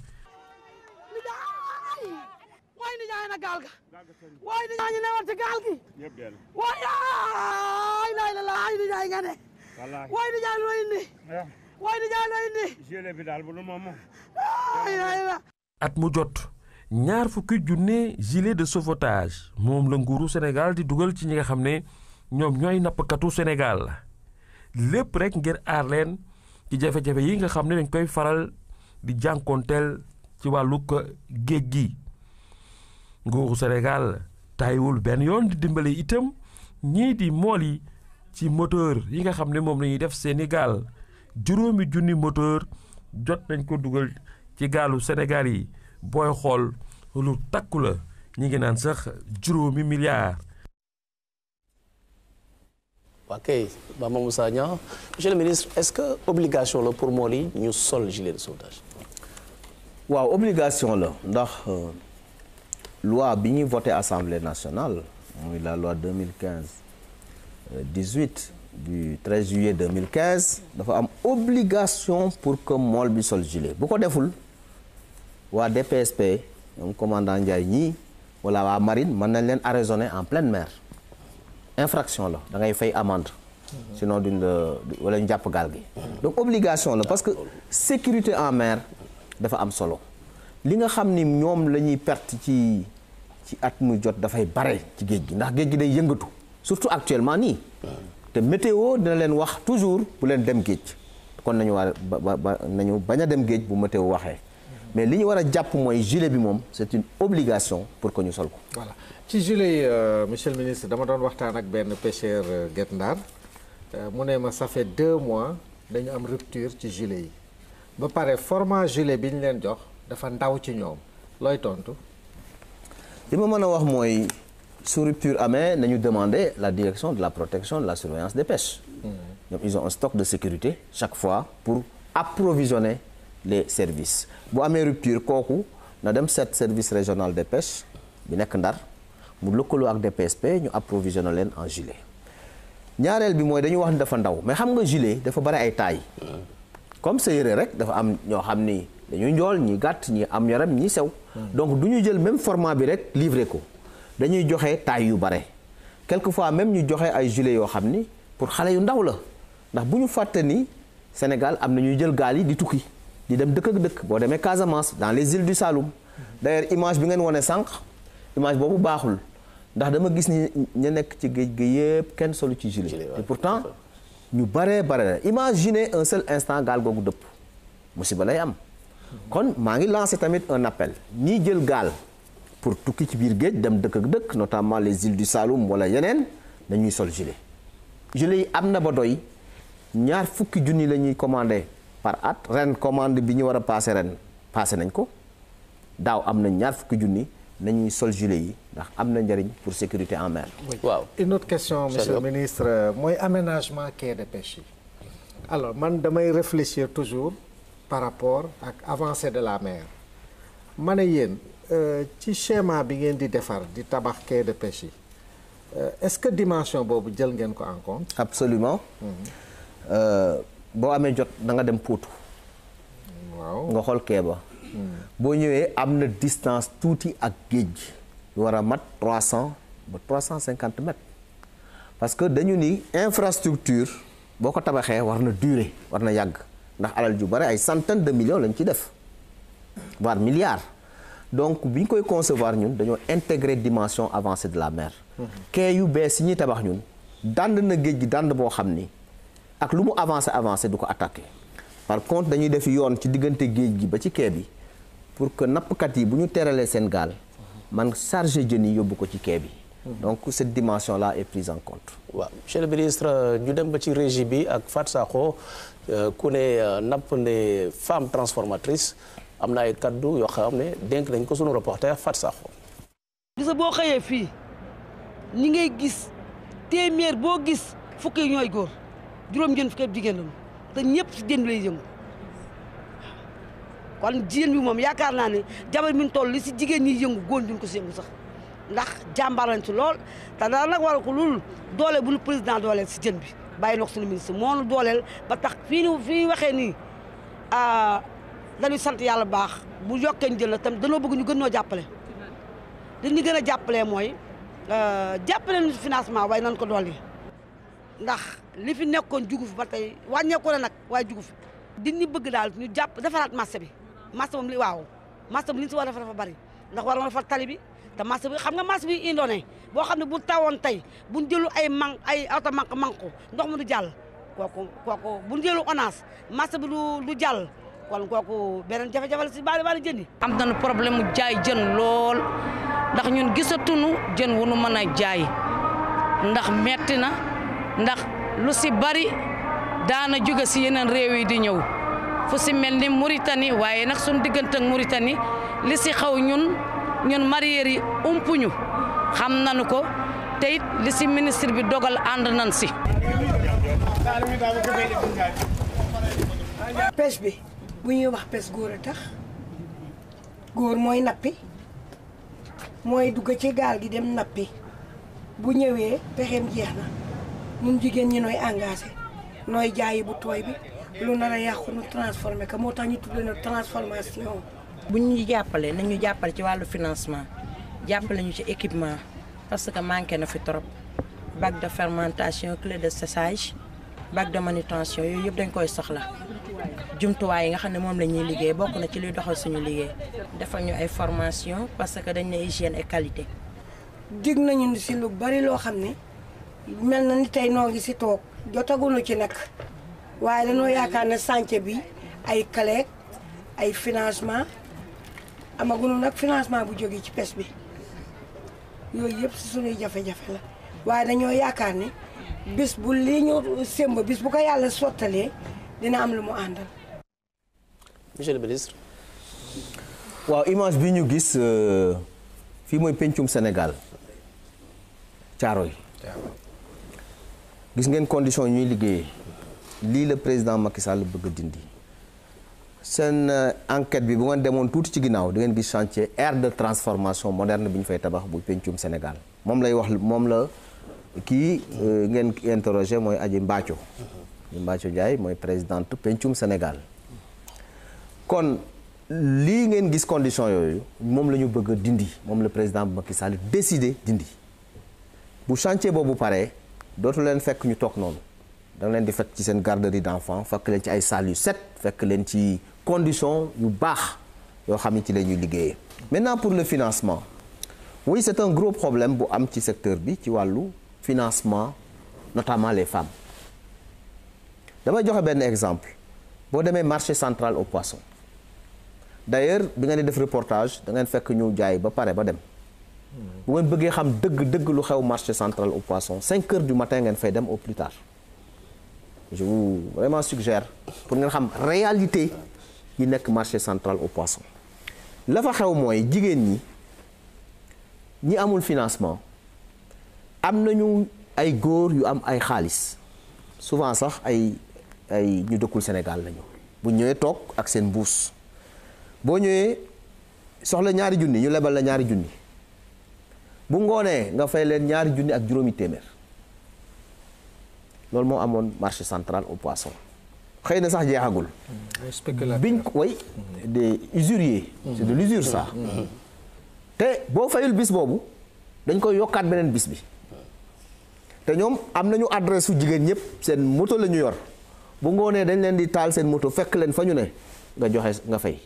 waay ni jaay na gaal ga waay ni jaay ñu newal ci gaal gi waay ay lay la laay ni jaay nga ne waay ni jaay loo indi waay ni jaay loo indi jële bi daal bu lu moom ay lay la at mu jot ñaar fukki junne gilet de sauvetage moom la nguuru Sénégal di dugal ci ñi nga xam ne ñoom ñooy nappkatu Sénégal lépp rek ngir aar leen ci jafe-jafe yi nga xam ne dañ koy faral di jànkoonteel ci wàllu géej gi nguuru Sénégal tàyyiwul benn yoon di dimbale itam ñii di mool yi ci moteur yi nga xam ne moom la ñuy def seeni gaal juróomi junni moteur jot nañ ko dugal ci gaalu Sénégal yi booy xool lu takku la ñi ngi naan sax juróomi milliards. waa kay Mama Moussa Niang monsieur le ministre est-ce que obligation la pour mool yi ñu sol gilet de sauvetage. waaw obligation la ndax loi bi ñuy voté assemblée nationale muy la loi 2015 18 du 13 juillet 2015 dafa am obligation pour que mool bi sol gilet bu ko deful waa DPSP ñoom commandant Ndiaye ñii wala waa marine mën nañ leen arraisonner en pleine mer infraction la da ngay fay amende sinon duñ la wala ñu jàpp gaal gi donc obligation la parce que sécurité en mer dafa am solo li nga xam ni ñoom la ñuy perte ci ci at mu jot dafay bare ci géej gi ndax géej gi day yëngatu surtout actuellement nii te météo dina leen wax toujours bu leen dem géej kon nañu war ba ba nañu bañ a dem géej bu météo waxee mais li ñu war a jàpp mooy gilet bi moom c'est une obligation pour que ñu sol ko voilà ci gilet yi monsieur le ministre dama doon waxtaan ak benn pêcheur Guet Ndar mu ne ma ça fait deux mois dañu am rupture ci gilet yi ba pare format gilet bi ñu leen jox dafa ndaw ci ñoom looy tontu. li ma mën a wax mooy su rupture amee nañu demander la direction de la protection de la surveillance des pêches ñoom ils ont un stock de sécurité chaque fois pour approvisionner les services bu amee rupture kooku na dem seet service régional des pêches bi nekk Ndar mu lëkkaloo ak DPSP ñu approvisionner leen en gilet ñaareel bi mooy dañu wax ni dafa ndaw mais xam nga gilet dafa bari ay taille comme sa yére rek dafa am ñoo xam ni dañuy njool ñi gàtt ñi am yaram ñi sew donc du ñu jël même format bi rek livré ko dañuy joxe taille yu bare quelquefois même ñu joxe ay gilet yoo xam ni pour xale yu ndaw la ndax bu ñu fàtte ni Sénégal am na ñuy jël gaal yi di tukki di dem dëkk ak dëkk boo demee Casamance dans les îles du Saloum d'ailleurs image bi ngeen wane sànq image boobu baaxul ndax dama gis ni ña nekk ci géej gi yëpp kenn solu ci gilet et pourtant ñu baree bare imaginez un seul instant gaal googu dëpp musiba lay am kon maa ngi lancé tamit un appel ñii jël gaal pour tukki ci biir géej dem dëkk ak dëkk notamment les îles du Saloum wala yeneen dañuy sol gilet gilet yi am na ba doy ñaar fukki junni la ñuy commandé par at ren commande bi ñu war a passé ren passé nañ ko daaw am na ñaar fukki junni nañuy sol gilet yi ndax am na njëriñ pour sécurité en mer. waaw une autre question monsieur le ministre mooy aménagement quai de pêche yi alors man damay réfléchir toujours par rapport ak avancée de la mer ma ne yéen ci schéma bi ngeen di defar di tabax quai de pêche yi est-ce que dimension boobu jël ngeen ko en compte. absolument boo amee jot da nga dem Potou. waaw nga xool quai ba. boo ñëwee am na distance tuuti ak géej gi war a mat trois cent ba trois cent cinquante mètres parce que dañu ni infrastructure boo ko tabaxee war na durer war na yàgg ndax alal ju bare ay centaines de millions lañ ci def voire milliards donc bi ñu koy concevoir ñun dañoo intégrer dimension avancée de la mer. quai yu bees yi ñuy tabax ñun dànd na géej gi dànd boo xam ni ak lu mu avancé avancé du ko attaqué par contre dañuy def yoon ci diggante géej gi ba ci quai bi. pour que nappkat yi bu ñu teralee seen gaal man chargé jën yi yóbbu ko ci quai bi donc cette dimension là est prise en compte waaw monsieur le ministre ñu dem ba ci régie bi ak Fat Sakho ku ne napp ne femme transformatrice am na ay kaddu yoo xam ne dénk nañ ko sunu reporter Fat Sakho gisa boo xëyee fii ñi ngay gis téeméer boo gis fukk yi ñooy góor juróom jën fukk jigéen lañu te ñëpp si jën lay yëngu kon jigéen bi moom yaakaar naa ne jabar mi toll li si jigéen ñi yëngu góor duñ ko si yëngu sax ndax jàmbaar lañ ci lool te dara nag waral ko loolu doole bu nu président dooleel si jën bi bàyyi na ko suñu ministre moo nu dooleel ba tax fii ni fii waxee nii dañuy sant yàlla baax bu yokkee jël la tam danoo bëgg ñu gën noo jàppale li ñu gën a jàppalee mooy jàppale nu financement waaye nan ko dolli ndax li fi nekkoon jugu fi ba tey wàññeeku na nag waaye jugu fi di ñu bëgg daal ñu jàpp defaraat marché bi marché moom li waaw marché bi li ñu si war a defar dafa bari ndax war na defar tali bi te marché bi xam nga marché bi indoone boo xam ne bu tawoon tey bu ñu jëlu ay man ay auto manque manque ndox mu du jàll kooku kooku bu ñu jëlu ONAS marché bi du du jàll kon kooku beneen jafe-jafe la si bari bari jën yi am nañu problème mu jaay jën lool ndax ñun gisatuñu jën wu nu mën a jaay ndax metti na ndax lu si bari daana jóge si yeneen réew yi di ñëw fu si mel ni Mauritanie waaye nag suñu diggante ak Mauritanie li si xaw ñun ñun mareyeurs yi umpuñu xam nañu ko te it li si ministre bi dogal ànd nañ si. pêche bi bu ñuy wax pêche góor a tax góor mooy nappi mooy dugg ci gaal gi dem nappi bu ñëwee pexeem jeex na ñun jigéen ñi nooy engagé nooy jaayi bu tooy bi lu nar a yàqu nu transformé ko moo tax ñu tuddee na transformation. bu ñu jàppale nañu jàppale ci wàllu financement jàppale ñu ci équipement parce que manqué na fi trop bac de fermentation clé de séchage bac de manutention yooyu yëpp dañ koy soxla jumtuwaay yi nga xam ne moom la ñuy liggéey bokk na ci luy doxal suñu liggéey. defal ñu ay formation parce que dañ ne hygiène et qualité. dig nañu si lu bari loo xam ne mel na ni tey noo ngi si toog jotaguñu ci nag waaye dañoo yaakaar ne chantier bi ay clé ay financement amaguñu nag financement bu jógee ci pêche bi yooyu yëpp si suñuy jafe-jafe la waaye dañoo yaakaar ni bis bu lii ñu sémb bis bu ko yàlla sottalee dina am lu mu àndal. monsieur le ministre. waaw image bi ñu gis fii mooy pencum Sénégal Caaroy gis ngeen condition ñuy liggéeyee lii la président Macky Sall bëgg a dindi seen enquête bi bu ngeen demoon tuuti ci ginnaaw di ngeen gis chantier aire de transformation moderne bi ñu fay tabax bu pencum Sénégal moom lay wax moom la kii ngeen interrogé mooy Aji Mbaaco Aji Mbaaco Ndiaye mooy présidente pencum Sénégal kon lii ngeen gis condition yooyu moom la ñu bëgg a dindi moom la président Macky Sall décidé dindi bu chantier boobu paree dootu leen fekk ñu toog noonu da nga leen di fekk ci seen garderie d'enfants fekk leen ci ay salles yu set fekk leen ci condition yu baax yoo xam ne ci la ñuy liggéeyee. maintenant pour le financement oui c'est un gros problème bu am ci secteur bi ci wàllu financement notamment les femmes damay joxe benn exemple boo demee marché central au poisson. d'ailleurs bi nga ne def reportage da ngeen fekk ñu jaay ba pare ba dem bu ngeen bëggee xam dëgg dëgg lu xew marché central au poisson 5 heures du matin ngeen fay dem au plus tard je vous vraiment suggère pour ngeen xam réalité yi nekk marché central au poisson la fa xew mooy jigéen ñi ñi amul financement am nañu ay góor yu am ay xaalis souvent sax ay ay ñu dëkkul Sénégal lañu bu ñëwee toog ak seen mbuus boo ñëwee soxla ñaari junni ñu lebal la ñaari junni bu ngoonee nga fay leen ñaari junni ak juróomi téeméer loolu moo amoon marché central au poisson xëy na sax jeexagul. biñ ko way des usuriers. c'est de l'usure ça. te boo fayul bis boobu dañ koy yokkaat beneen bis bi te ñoom am nañu adresse su jigéen ñëpp seen moto la ñu yor bu ngoonee dañ leen di taal seen moto fekk leen fa ñu ne nga joxe nga fay.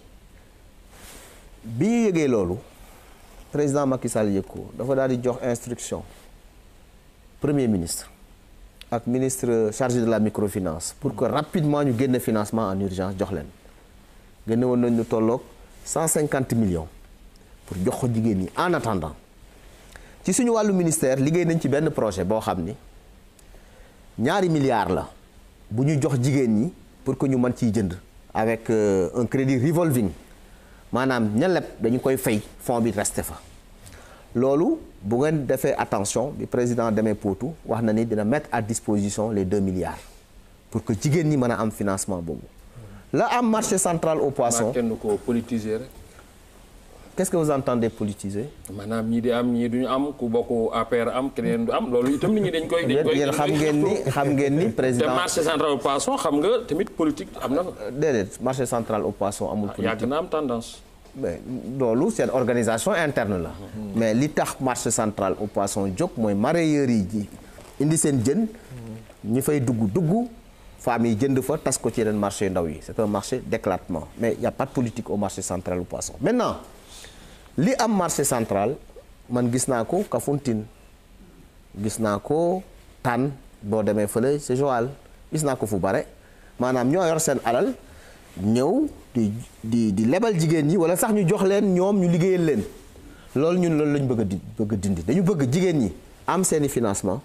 bi ñu yëgee loolu président Macky Sall yëg ko dafa daal di jox instruction premier ministre ak ministre chargé de la microfinance pour que rapidement ñu génne financement en urgence jox leen génne woon nañ ñu tolloog 150 millions pour jox ko jigéen ñi en attendant ci suñu wàllu ministère liggéey nañ ci benn projet boo xam ni ñaari milliards la bu ñu jox jigéen ñi pour que ñu mën ciy jënd avec un crédit revolving maanaam ña leb dañu koy fay fond bi resté fa loolu bu ngeen defee attention bi président demee Potou wax na ni dina mettre à disposition les deux milliards pour que jigéen ñi mën a am financement boobu la am marché central au poisson kenn ko politiser rek. qu'est-ce que vous entendez politiser. maanaam ñii di am ñii duñu am ku bokk APR am keneen du am loolu itam nit ñi dañ koy. dañ koy yéen xam ngeen ni xam ngeen ni président te marché central au poisson xam nga tamit politique am na. déedéet marché central au poisson amul. politique yàgg na am tendance. mais loolu seen organisation interne la. mais li tax marché central au poisson jóg mooy mareyeurs yi ji indi seen jën. ñi fay dugg dugg femmes yi jënd fa tas ko ci yeneen marché ndaw yi c'est un marché d'éclatement mais y a pas de politique au marché central au poisson maintenant. li am marché central man gis naa ko Kafountine gis naa ko Tànn boo demee fële c'est Joal gis naa ko fu bare maanaam ñoo yor seen alal ñëw di di di lebal jigéen ñi wala sax ñu jox leen ñoom ñu liggéeyal leen loolu ñun loolu lañu bëgg a di bëgg a dindi dañu bëgg jigéen ñi am seeni financement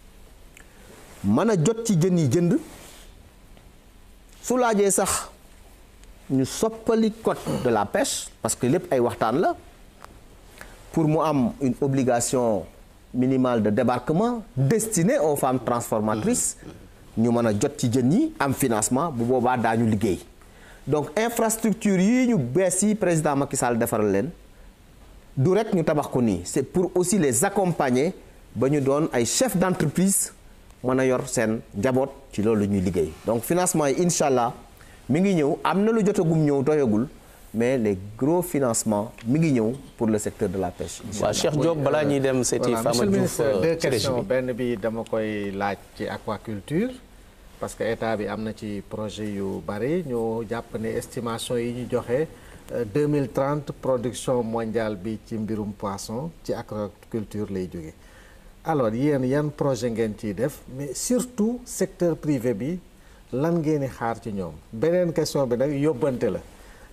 mën a jot ci jën yi jënd su laajee sax ñu soppali code de la pêche parce que lépp ay waxtaan la pour mu am une obligation minimale de débarquement destinée aux femmes transformatrices ñu mën a jot ci jën yi am financement bu boobaa daañu liggéey donc infrastructure yi ñu bees yi président Macky Sall defaral leen du rek ñu tabax ko nii c'est pour aussi les accompagner ba ñu doon ay chefs d'entreprise mën a yor seen njaboot ci loolu ñuy liggéey donc financement yi incha allah mi ngi ñëw am na lu jotagum ñëw doyagul mais les gros financements mi ngi ñëw pour le secteur de la pêche. waaw Cheikh Diop balaa ñuy dem seeti voilà Fama monsieur le Diouf ministre deux ci région questions bi benn bi dama koy laaj ci aquaculture parce que état bi am na ci projet yu bari ñu jàpp ne estimation yi ñu joxe euh, 2030 production mondiale bi ci mbirum poisson ci aquaculture lay jóge alors yéen yan projet ngeen ciy def mais surtout secteur privé bi lan ngeen di xaar ci ñoom beneen question bi nag yóbbante la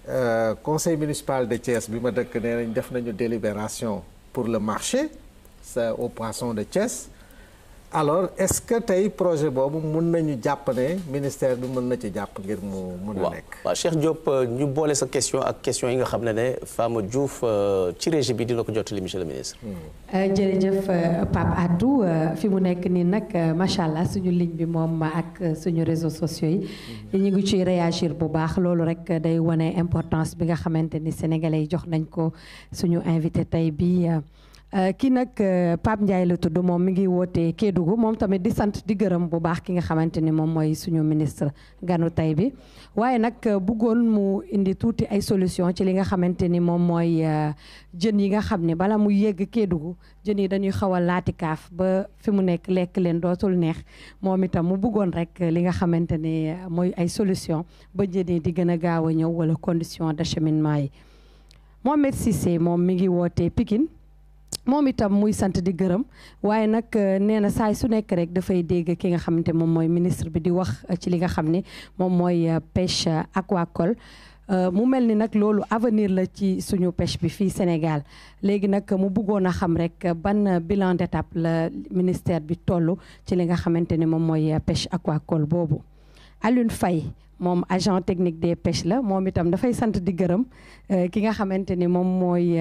euh, conseil municipal de Thiès bi ma dëkk nee nañ def nañu délibération pour le marché c'est au poisson de Thiès alors est-ce que tey projet boobu mun nañu jàpp ne ministère bi mën na ci jàpp ngir mu mun a waaw nekk waaw Cheikh Diop ñu boole sa question ak question yi nga xam ne ne Fama Diouf euh, ci régie bi dina ko jottali monsieur le ministre. jërëjëf Pape Atou fi mu nekk nii nag macha allah suñu ligne bi moom ak suñu réseaux sociaux yi ñu ngi ciy réagir bu baax loolu rek day wane importance bi nga xamante ni sénégalais yi jox nañ ko suñu invité tey bi kii nag Pape Ndiaye la tudd moom mi ngi wootee Kédougou moom tamit di sant di gërëm bu baax ki nga xamante ni moom mooy suñu ministre ganu tey bi waaye nag bëggoon mu indi tuuti ay solution ci li nga xamante ni moom mooy jën yi nga xam ne bala mu yegg Kédougou jën yi dañuy xaw a laati kaaf ba fi mu nekk lekk leen dootul neex moom itam mu bëggoon rek li nga xamante ni mooy ay solution ba jën yi di gën a gaaw a ñëw wala condition d'acheminement yi Mohamed Cissé moom mi ngi wootee Pikine moom itam muy sant di gërëm waaye nag nee na saay su nekk rek dafay dégg ki nga xamante moom mooy ministre bi di wax ci li nga xam ne moom mooy pêche aquacole mu mel ni nag loolu avenir la ci suñu pêche bi fii Sénégal léegi nag mu bëggoon a xam rek ban bilan d'étape la ministère bi toll ci li nga xamante ne moom mooy pêche aquacole boobu Alioune Faye moom agent technique des pêches la moom itam dafay sant di gërëm ki nga xamante ni moom mooy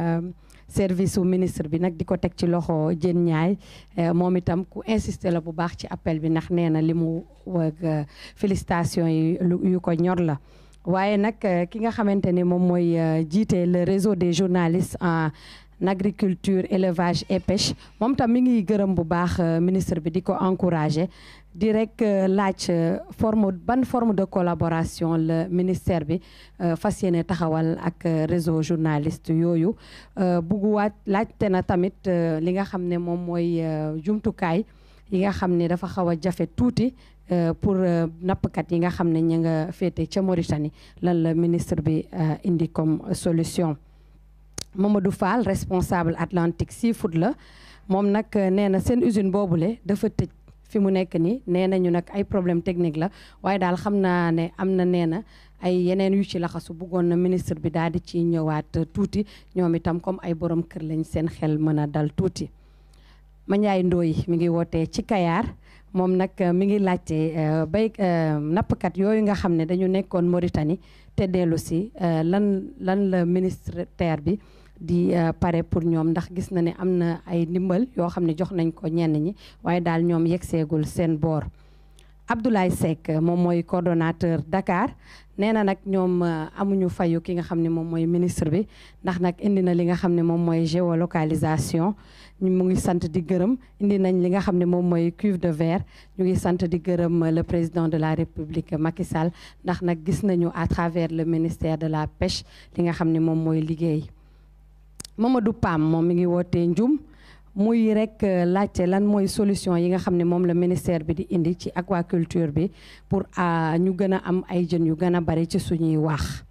service su ministre bi nag di ko teg ci loxo Diène Ndiaye moom itam ku insister la bu baax ci appel bi ndax nee na li mu wag félicitation yi yu ko ñor la waaye nag ki nga xamante ni moom mooy jiite le réseau des journalistes en agriculture élevage et pêche moom tam mi ngi gërëm bu baax ministre bi di ko encourager di rek laaj forme ban forme de collaboration le ministère bi fas yéene taxawal ak réseau journaliste yooyu bugguwaat laajte na tamit li nga xam ne moom mooy jumtukaay yi nga xam ne dafa xaw a jafe tuuti pour nappkat yi nga xam ne ñu nga féete ca Mauritanie lan la ministre bi indi comme solution Mamadou Fall responsable Atlantique Seafood la moom nag nee na seen usine boobule dafa tëj fi mu nekk nii nee nañu nag ay problème technique la waaye daal xam naa ne am na nee na ay yeneen yu ci laxasu bëggoon na ministre bi daal di ci ñëwaat tuuti ñoom itam comme ay borom kër lañ seen xel mën a dal tuuti. Mandiaye Ndoye mi ngi wootee ci Kayar moom nag mi ngi laajte bay nappkat yooyu nga xam ne dañu nekkoon Mauritanie te dellu si lan lan la ministère bi. di pare pour ñoom ndax gis na ne am na ay ndimbal yoo xam ne jox nañ ko ñenn ñi waaye daal ñoom yeggseegul seen boor Abdoulaye Seck moom mooy coordonnateur Dakar nee na nag ñoom amuñu fayu ki nga xam ne moom mooy ministre bi ndax nag indi na li nga xam ne moom mooy géolocalisation ñu mu ngi sant di gërëm indi nañ li nga xam ne moom mooy cuve de verre ñu ngi sant di gërëm le président de la République Macky Sall ndax nag gis nañu à travers le ministère de la pêche li nga xam ne moom mooy liggéey Mamadou Pam moom mi ngi wootee Njum muy rek laajte lan mooy solution yi nga xam ne moom la ministère bi di indi ci aquaculture bi pour ñu gën a am ay jën yu gën a bari ci suñuy wax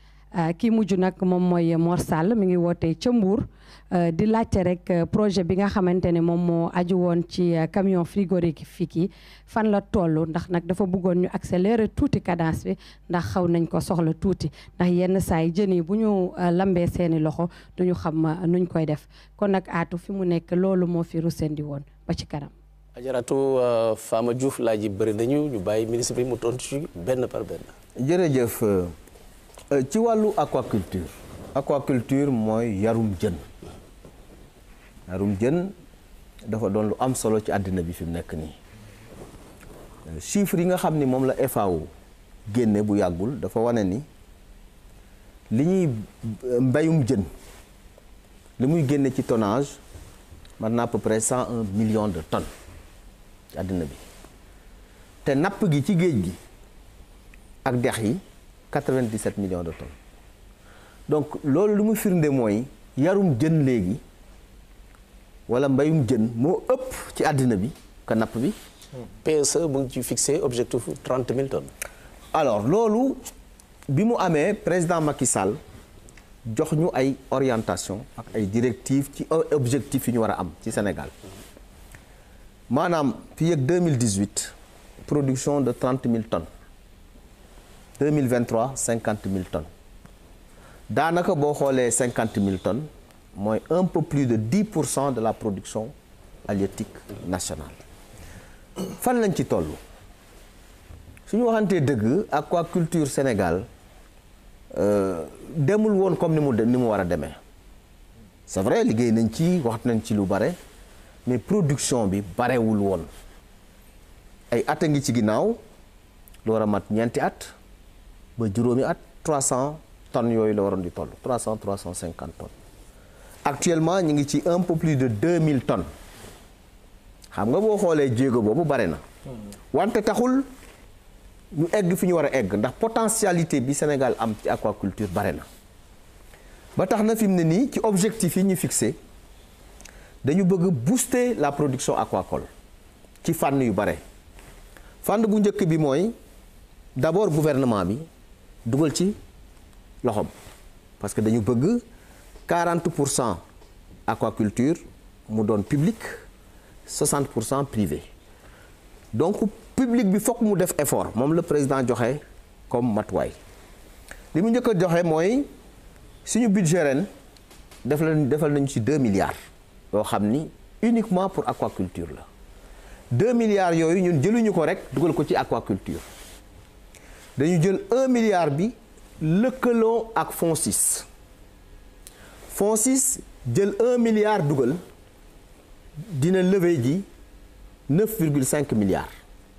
kii mujj nag moom mooy Mor Sall mi ngi wootee ca Mbour di laajte rek projet bi nga xamante ne moom moo aju woon ci camion frigorifique yi fan la toll ndax nag dafa bëggoon ñu accélérer tuuti cadence bi ndax xaw nañ ko soxla tuuti ndax yenn saa yi jën yi bu ñu lambee seeni loxo duñu xam nuñ koy def kon nag aatu fi mu nekk loolu moo fi rusendi woon ba ci kanam. ajaratu Fama Diouf laaj yi bëri nañu ñu bàyyi ministre bi mu tontu ci benn par benn. jërëjëf ci wàllu aquaculture aquaculture mooy yarum jën yarum jën dafa doon lu am solo ci àddina bi fi mu nekk nii chiffres yi nga xam ni moom la FAO génne bu yàggul dafa wane ni li ñuy mbayum jën li muy génne ci tonnage man na à peu près cent un million de tonnes ci àddina bi te napp gi ci géej gi ak dex yi 97 millions de tonnes donc loolu lu mu firnde mooy yarum jën léegi wala mbayum jën moo ëpp ci àddina bi ka napp bi. PSE mu ngi ci fixé objectif 30 000 tonnes. alors loolu bi mu amee président Macky Sall jox ñu ay orientation ak ay directives ci objectif yi ñu war a am ci Sénégal maanaam fii ak 2018 production de 30 000 tonnes 2023 50 000 tonnes daanaka boo xoolee cinquante mille tonnes mooy un peu plus de dix pour cent de la production halieutique nationale fan lañ ci toll suñu waxantee dëgg aquaculture Sénégal demul woon comme ni mu ni mu war a demee c'est vrai liggéey nañ ci wax nañ ci lu bare mais production bi barewul woon ay at a ngi ci ginnaaw lu war a mat ñeenti at ba juróomi at 300 tonnes yooyu la waroon di toll 300 350 tonnes actuellement ñu ngi ci un peu plus de 2000 tonnes xam nga boo xoolee jéego boobu bare na wante taxul ñu egg fi ñu war a egg ndax potentialité bi Sénégal am ci aquaculture bare na ba tax na fi mu ne nii ci objectif yi ñu fixé dañu bëgg booster la production aquacole ci fànn yu bare fànn bu njëkk bi mooy d'abord gouvernement bi dugal ci loxoom parce que dañu bëgg 40 pour cent aquaculture mu doon public 60 pour cent privé donc public bi fokk mu def effort moom la président joxe comme matuwaay li mu njëkk a joxe mooy suñu budget ren def la defal nañu ci 2 milliards yoo xam ni uniquement pour aquaculture la 2 milliards yooyu ñun jëluñu ko rek dugal ko ci aquaculture dañu jël 1 milliard bi lëkkaloo ak FONSIS FONSIS jël 1 milliard dugal dina lever ji 9,5 milliards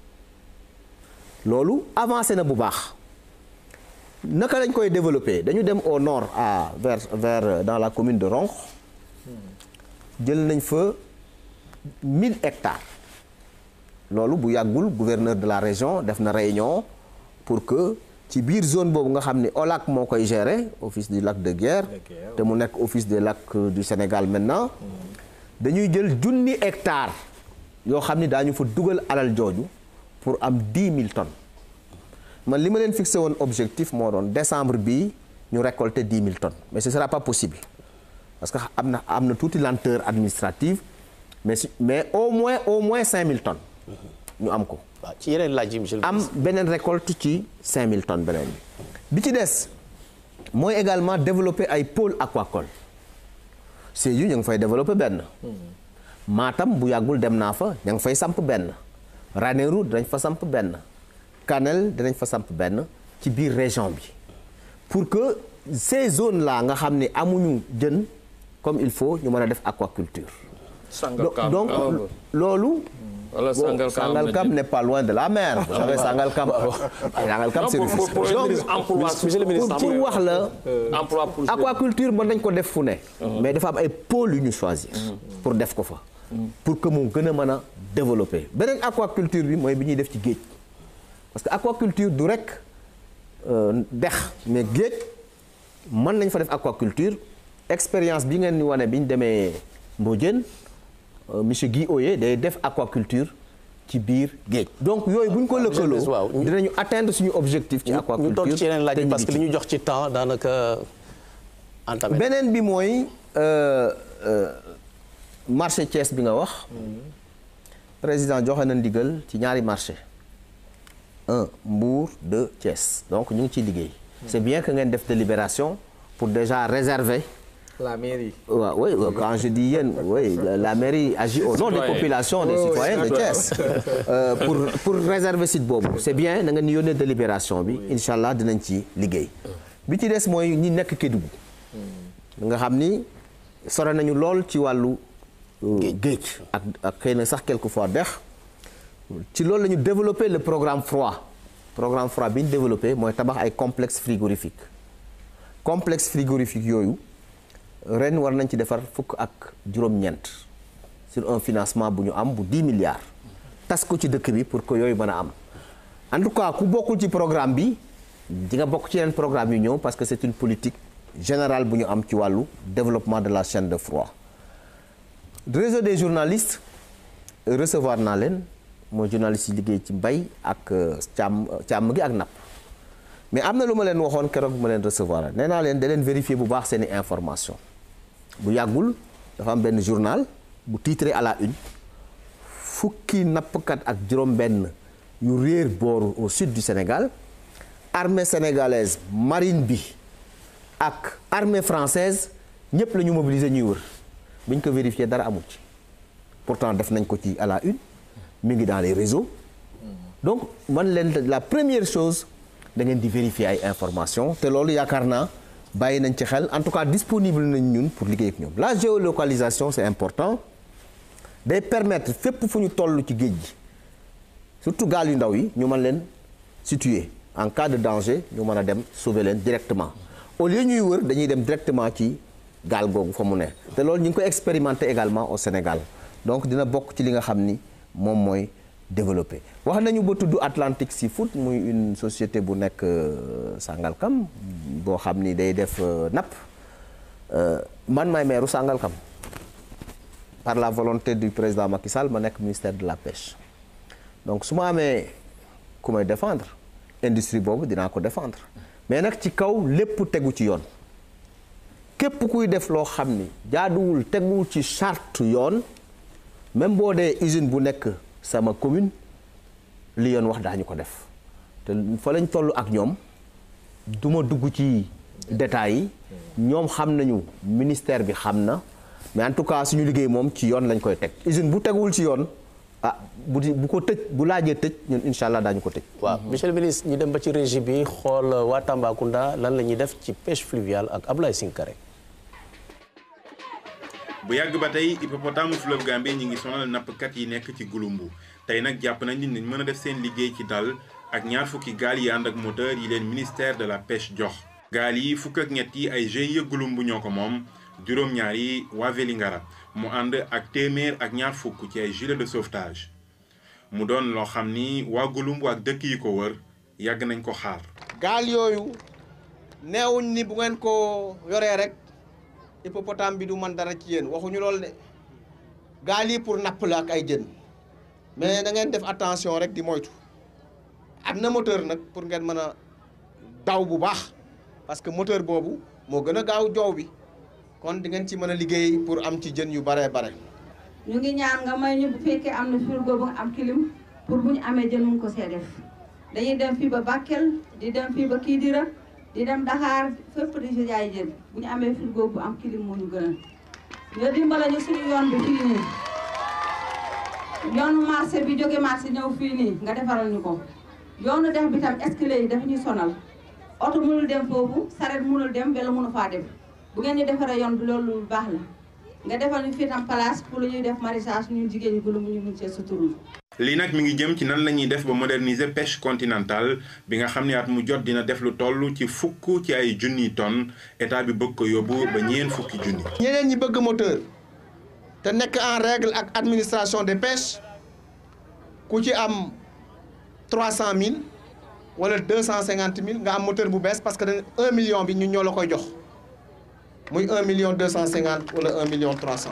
loolu avancé na bu baax naka lañ koy développer dañu dem au nord à vers vers dans la commune de Ronkh jël nañ fa 1000 hectares loolu bu yàggul gouverneur de la région def na réunion pour que ci biir zone boobu nga xam ni OLAC moo koy gérer office du lac de Guiers te mu nekk office des lacs du Sénégal maintenant dañuy jël junni hectares yoo xam ni daañu fa dugal alal jooju pour am 10 000 tonnes man li ma leen fixé woon objectif moo doon décembre bii ñu récolter 10 000 tonnes mais ce sera pas possible parce que am na am na tuuti lenteur administrative mais si mais au moins au moins 5000 tonnes ñu am ko. waaw ci yeneen laaj yi monsieur le am beneen récolte ci 5000 tonnes beneen bi. bi ci des mooy également développer ay pôle aquacole Sédhiou ñu ngi fay développer benn. Matam bu yàggul dem naa fa ña ngi fay samp benn. Ranérou dinañ fa samp benn. Kanel dinañ fa samp benn ci biir région bi pour que ces zones là nga xam ne amuñu jën comme il faut ñu mën a def aquaculture. Sangalkam donc loolu. wala Sangalkam Sangalkam n'est pas loin de la mer. vous savez Sangalkam. Sangalkam c'est pour pour monsieur le ministre pour pour wax la. emploi pour aquaculture mën nañ ko def fu ne. mais dafa am ay pôles yu ñu choisir. pour def ko fa. pour que mu gën a mën a développer beneen aquaculture bi mooy bi ñuy def ci géej. parce que aquaculture du rek dex mais géej mën nañ fa def aquaculture expérience bi ngeen ni wane bi ñu demee Mbodiène monsieur Guy Oye day def aquaculture ci biir géej. donc yooyu bu ñu ko lëkkaloo dinañu atteindre suñu objectif. ci aquaculture ñu tontu ci yeneen laaj parce que li ñu jox ci temps daanaka entamé. beneen bi mooy marché Thiès bi nga wax. président joxe na ndigal ci ñaari marché un Mbour deux Thiès donc ñu ngi ciy liggéey. c'est bien que ngeen def délibération pour déjà réserver. la mairie. waaw oui quand je dis yéen oui la mairie agit au nom des populations des citoyens de Thiès. pour pour réserver site boobu c'est bien na nga ni yónnee délibération bi incha allah dinañ ci liggéey. bi ci des mooy ñi nekk Kédougou. nga xam ni sore nañu lool ci wàllu. géej ak ak xëy na sax quelquefois dex ci loolu la ñu développé le programme froid programme froid bi ñu développé mooy tabax ay complexe frigorifique complexe frigorifique yooyu ren war nañ ci defar fukk ak juróom-ñeent sur un financement bu ñu am bu 10 milliards tas ko ci dëkk bi pour que yooyu mën a am en tout cas ku bokkul ci programme bi di nga bokk ci yeneen programme yu ñëw parce que c'est une politique générale bu ñu am ci wàllu développement de la chaîne de froid réseau des journalistes recevoir naa leen mooy journalistes yi liggéey ci mbay ak càmm càmm gi ak napp mais am na lu ma leen waxoon keroog bu ma leen recevoir nee naa leen da leen vérifier bu baax seeni information bu yàggul dafa am benn journal bu titré à la une fukki nappkat ak juróom-benn yu réer booru au sud du Sénégal armée sénégalaise marine bi ak armée française ñëpp la ñu mobiliser ñuy wër bu ñu ko vérifier dara amul ci pourtant def nañ ko ci à la une mi ngi dans les réseaux donc man leen la première chose da ngeen di vérifier ay information te loolu yaakaar naa bàyyi nañ ci xel en tout cas disponible nañ ñun pour liggéey ak ñoom la géolocalisation c'est important day permettre fépp fu ñu toll ci géej gi surtout gaal yu ndaw yi ñu mën leen situer en cas de danger ñu mën a dem sauver leen directement au lieu ñuy wër dañuy dem directement ci gaal googu fa mu ne te loolu ñu ngi koy expérimenter également au Sénégal donc dina bokk ci li nga xam ni moom mooy développé wax nañu ba tudd Atlantic Seafood muy une société bu nekk Sangalkam boo xam ni day def napp man maay meeru Sangalkam par la volonté du président Macky Sall ma nekk ministère de la pêche donc su ma amee ku may défendre industrie boobu dinaa ko défendre mais nag ci kaw lépp tegu ci yoon képp kuy def loo xam ni jaaduwul teguwul ci charte yoon même boo dee usine bu nekk sama commune li yoon wax daañu ko def te fa lañ toll ak ñoom du ma dugg ci détails yi ñoom xam nañu ministère bi xam na mais en tout cas suñu liggéey moom ci yoon lañ koy teg usine bu teguwul ci yoon ah bu di bu ko tëj bu laajee tëj ñun incha allah daañu ko tëj. waaw monsieur le ministre ñu dem ba ci régie bi xool waa Tambacounda lan la ñuy def ci pêche fluviale ak Ablaye Sinkare. bu yàgg ba tey hippopotame fleuve Gambie ñi ngi sonal nappkat yi nekk ci Gouloumbou tey nag jàpp nañ ni mën a def seen liggéey ci dal ak ñaar fukki gaal yi ànd ak moteur yi leen ministère de la pêche jox. gaal yi fukk ak ñett yi ay GIE Gouloumbou ñoo ko moom juróom-ñaar yi waa Vélingara mu ànd ak téeméer ak ñaar fukk ci ay gilet de sauvetage mu doon loo xam ni waa Gouloumbou ak dëkk yi ko wër yàgg nañ ko xaar. gaal yooyu neewuñ ni bu ngeen ko yoree rek. hippopotame bi du man dara ci yéen waxuñu loolu de gaal yi pour napp la ak ay jën mais da ngeen def attention rek di moytu am na moteur nag pour ngeen mën a daw bu baax parce que moteur boobu moo gën a gaaw joow bi kon di ngeen ci mën a liggéey pour am ci jën yu baree bare ñu ngi ñaan nga may ñu bu fekkee am na frigo bu nga am clim pour bu ñu amee jën mun ko see def dañuy dem fii ba Bakel di dem fii ba Kidira di dem Dakar fépp di si jaay jën bu ñu amee frigo bu am clim moo ñu gënal nga dimbale ñu suñu yoon bi fii nii yoonu marché bi jóge marché ñëw fii nii nga defaral ñu ko yoonu dex bi tam escalier yi dafa ñuy sonal oto mënul dem foofu saret mënul dem wala mënu faa dem bu ngeen ñu defaree yoon bi loolu lu baax la nga defal ñu fii tam place pour lu ñuy def maraîchage ñun jigéen ñi Gouloumbou ñu mun see suturlu lii nag mi ngi jëm ci nan la ñuy def ba moderniser pêche continentale bi nga xam ne at mu jot dina def lu toll ci fukk ci ay junniy tonnes état bi bëgg ko yóbbu ba ñeen fukki junni. ñeneen ñi bëgg moteur te nekk en règle ak administration des pêches ku ci am trois cent mille wala deux cent cinquante mille nga am moteur bu bees parce que dañ un million bi ñun ñoo la koy jox muy un million deux cent cinquante wala un million trois cent.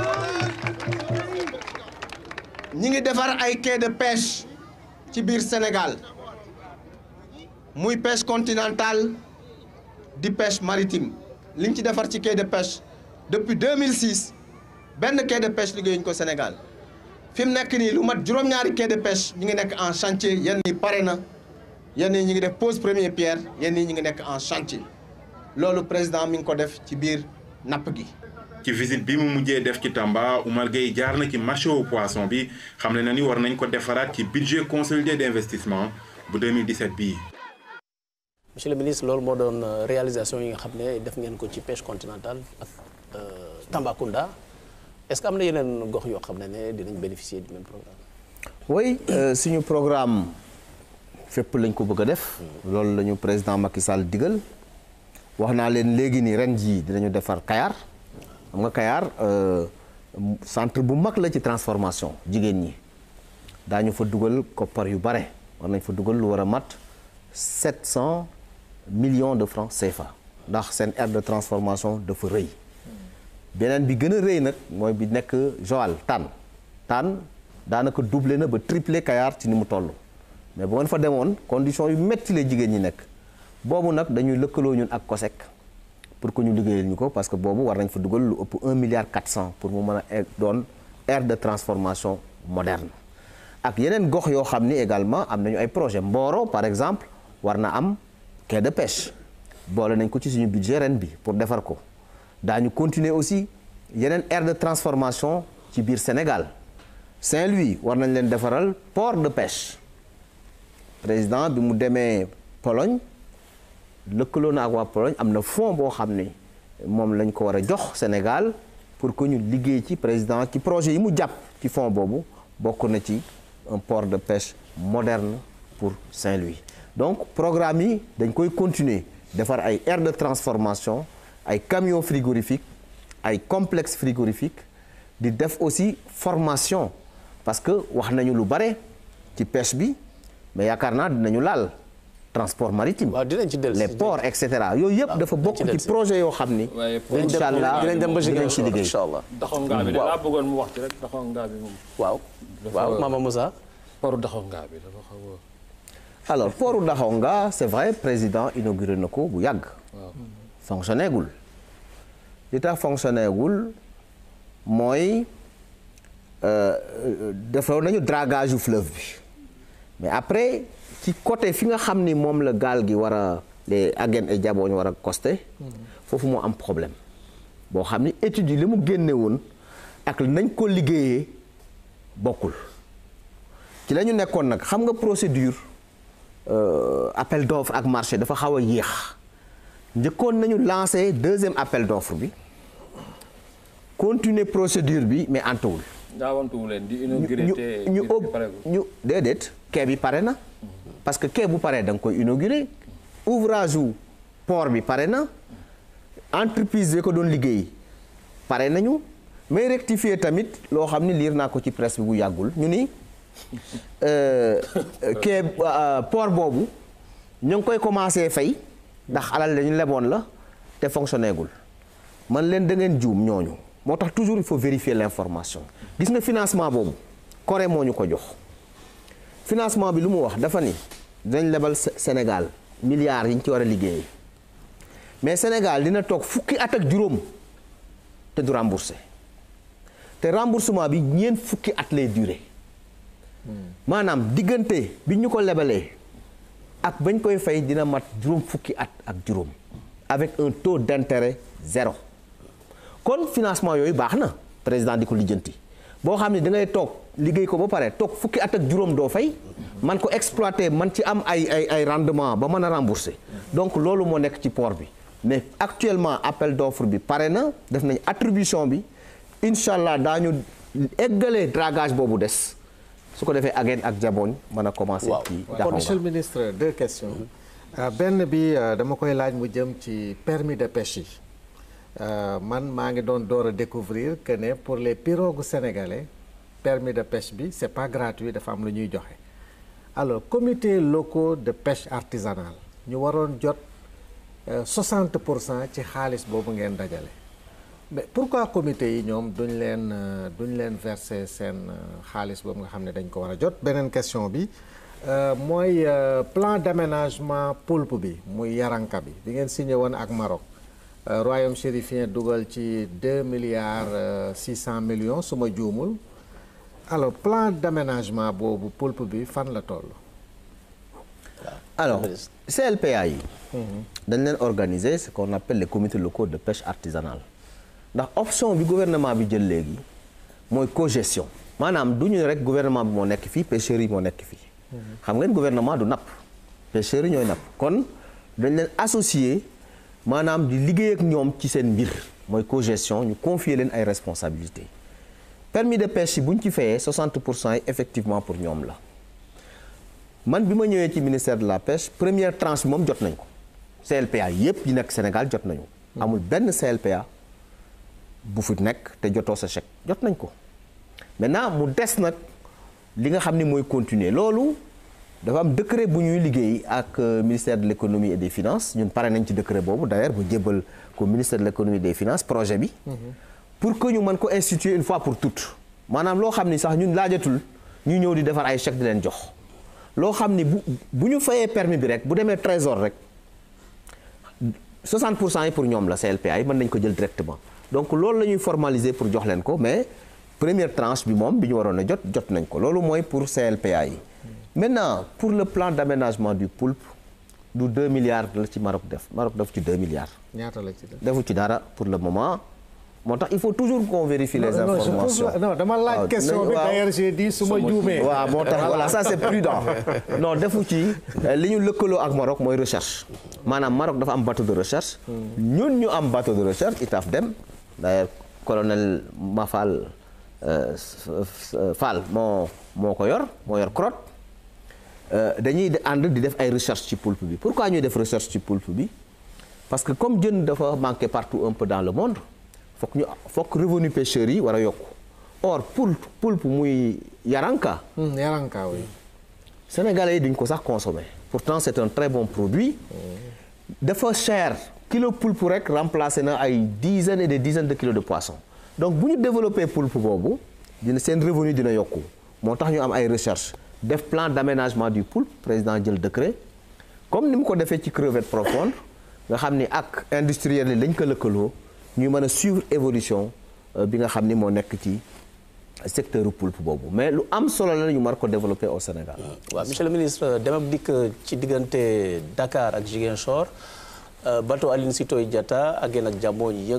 ñi ngi defar ay quai de pêche ci biir Sénégal muy pêche continentale di pêche maritime li ñu ci defar ci quai de pêche depuis 2006 benn quai de pêche liggéeyuñu ko Sénégal fi mu nekk nii lu mat juróom-ñaari quai de pêche ñu ngi nekk en chantier yenn yi pare na yenn yi ñu ngi def pose première pierre yenn yi ñu ngi nekk en chantier loolu président mi ngi ko def ci biir napp gi. ci visite bi mu mujjee def ci Tamba Oumar Gueye jaar na ci marché au poisson bi xam ne na ni war nañ ko defaraat ci budget consolidé d'investissement bu 2017 bii. monsieur le ministre loolu moo doon réalisation yi nga xam ne def ngeen ko ci pêche continentale ak Tambacounda est-ce que am na yeneen gox yoo xam ne ne dinañ bénéficier du même programme. oui suñu programme fépp lañ ko bëgg a def. loolu la ñu président Macky Sall digal wax naa leen léegi nii ren jii dinañu defar Kayar. xam nga Kayar centre bu mag la ci transformation jigéen ñi daañu fa dugal koppar yu bare war nañ fa dugal lu war a mat 700 millions de francs CFA ndax seen aire de transformation dafa rëy beneen bi gën a rëy nag mooy bi nekk Joal Tànn Tànn daanaka doublé na ba triplé Kayar ci ni mu toll mais bu ngeen fa demoon condition yu metti la jigéen ñi nekk boobu nag dañuy lëkkaloo ñun ak COSEC pour que ñu liggéeyal ñu ko parce que boobu war nañ fa dugal lu ëpp 1 milliard 400 pour mu mën a doon aire de transformation moderne ak yeneen gox yoo xam ni également am nañu ay projet Mboro par exemple war na am quai de pêche boole nañ ko ci suñu budget ren bi pour defar ko daañu continuer aussi yeneen aire de transformation ci biir Sénégal Saint-Louis war nañ leen defaral port de pêche président bi mu demee Pologne lëkkaloo na ak waa Pologne am na fonds boo xam ne moom lañ ko war a jox Sénégal pour que ñu liggéey ci président ci projet yi mu jàpp ci fonds boobu bokk na ci un port de pêche moderne pour Saint-Louis donc programme yi dañ koy continuer defar ay aire de transformation ay camions frigorifiques ay complexes frigorifiques di def aussi formation parce que wax nañu lu bare ci pêche bi mais yaakaar naa dinañu laal transport maritime les ports et cetera yooyu yëpp dafa bokk ci projet yoo xam ni incha allah dinañ dem ba dinañ ci liggéey incha allah daxongaa bi laa bëggoon mu wax ci rek daxongaa bi moom waaw waaw Mama Moussa poru daxongaa bi dafa xaw a alors portu Daxonga c'est vrai président inauguré na ko bu yàgg fonctionné gul li tax fonctionné gul mooy defoo nañu dragage yu fleuve bi mais après ci côté fi nga xam ni moom la gaal gi war a les Aguène et Diabogne war a costé foofu moo am problème boo xam ni études yi li mu génne woon ak nañ ko liggéeyee bokkul ci la ñu nekkoon nag xam nga procédure appel d'offre ak marché dafa xaw a yéex njëkkoon nañu lancé deuxième appel d'offre bi continuer procédure bi mais antuwul daawantuwu leen di inauguré te ñu ñu déedéet quai bi pare na parce que quai bu paree da nga koy inauguré ouvrage wu port bi pare na entreprise yi ko doon liggéey pare nañu mais rectifier tamit loo xam ni liir naa ko ci presse bi bu yàggul ñu ni quai port boobu ñu ngi koy commencé fay ndax alal dañu leboon la te fonctionné gul man leen da ngeen juum ñooñu moo tax toujours il faut vérifier l'information gis nga financement boobu Corée moo ñu ko jox financement bi lu mu wax dafa ni dinañ lebal Sénégal milliards yi ñu ci war a liggéey mais Sénégal dina toog fukki at ak juróom te du remboursé te remboursement bi ñeent fukki at lay durer maanaam diggante bi ñu ko lebalee ak bañ koy fay dina mat juróom fukki at ak juróom avec un taux d'intérêt zéro kon financement yooyu baax na président di ko lijjanti boo xam ne da ngay toog liggéey ko ba pare toog fukki at ak juróom doo fay man ko exploiter man ci am ay ay ay rendement ba mën a rembourser donc loolu moo nekk ci port bi mais actuellement appel d'offre bi pare na def nañ attribution bi incha allah daañu eggalee dragage boobu des su ko defee Aguène ak Diabogne mën a commencer. ci kon monsieur le ministre deux questions. benn bi dama koy laaj mu jëm ci permis de pêche yi. man maa ngi doon door a découvrir que ne pour les pirogues sénégalais permis de pêche bi c'est pas gratuit dafa am lu ñuy joxe alors comités locaux de pêche artisanale ñu waroon jot 60 pour cent ci xaalis boobu ngeen dajale mais pourquoi comité yi ñoom duñ leen duñ leen verser seen xaalis boobu nga xam ne dañ ko war a jot beneen question bi mooy plan d'aménagement poulpe bi muy yaranka bi bi ngeen signé woon ak Maroc royaume chérifien dugal ci deux milliards six cent millions su ma juumul alors plan d'aménagement boobu poulpe bi fan la toll. alors CLPA yi. dañ leen organiser ce qu'on appelle les comités locaux de pêche artisanale ndax option bi gouvernement bi jël léegi mooy cogestion maanaam du ñu rek gouvernement bi moo nekk fii pêcheurs yi moo nekk fii. xam ngeen gouvernement du napp pêcheurs yi ñooy napp kon dañ leen associer. maanaam di liggéey ak ñoom ci seen mbir mooy cogestion ñu confier leen ay responsabilités permis de pêche yi bu ñu ci fayee 60 pour cent yi effectivement pour ñoom la man bi ma ñëwee ci ministère de la pêche première tranche bi moom jot nañ ko CLPA yépp yi nekk Sénégal jot nañu. amul benn CLPA bu fi nekk te jotoo sa chèque jot nañ ko maintenant mu des nag li nga xam ni mooy continuer loolu. dafa am décret bu ñuy liggéey ak ministère de l'économie et des finances ñun pare nañ ci décret boobu d'ailleurs bu jébbal ko ministère de l'économie et des finances projet bi. pour que ñu mën ko instituer une fois pour toutes. maanaam loo xam ni sax ñun laajatul ñu ñëw di defar ay chèques di leen jox loo xam ni bu bu ñu fayee permis bi rek bu demee trésor rek 60 pour cent yi pour ñoom la CLPA yi mën nañ ko jël directement donc loolu la ñuy formaliser pour jox leen ko mais première tranche bi moom bi ñu waroon a jot jot nañ ko loolu mooy pour CLPA yi. Maintenant, pour le plan d'aménagement du poulpe, du 2 milliards la ci Maroc def Maroc def ci 2 milliards. ñaata la ci def. defu ci dara pour le moment moo tax il faut toujours qu'on vérifie les Non, non, je informations. pose- non, dama laaj waaw, question nañu- bi, waaw. d'ailleurs, j'ai dit su ma juumee. waaw moo tax voilà ça c'est prudent non defu ci euh, li ñu lëkkaloo ak Maroc mooy recherche maanaam Maroc dafa am bateau de recherche ñun ñu am bateau de recherche ITAF dem d'ailleurs colonel Mafal euh, s- s- Fall moo moo ko yor moo yor crotte Euh, dañuy de- ànd di def ay recherche ci poulpe bi pourquoi ñuy def recherche ci poulpe bi parce que comme jën dafa manqué partout un peu dans le monde fokk ñu fokk revenu pêcheurs yi war a yokku or poulpe poulpe muy yaranka Hmm, yaranka oui. sénégalais yi duñ ko sax consommer pourtant c'est un très bon produit dafa cher kilo poulpe rek remplacé na ay dizaines et des dizaines de kilos de poisson donc bu ñu développer poulpe boobu dina seen revenu dina yokku moo tax ñu am ay recherche def plan d'aménagement du poulpe président jël décret comme ni mu ko defee ci crevette profonde nga xam ni ak industriel yi lañ ko lëkkaloo ñuy mën a suivre évolution euh, bi nga xam ni moo nekk ci secteur poulpe boobu mais lu am solo la ñu mar ko développer au Sénégal. waaw monsieur le ministre dem ak dikk ci diggante Dakar ak Ziguinchor euh, bateau Aline Sitoé Diatta ak yéen ak jàmmoo yëg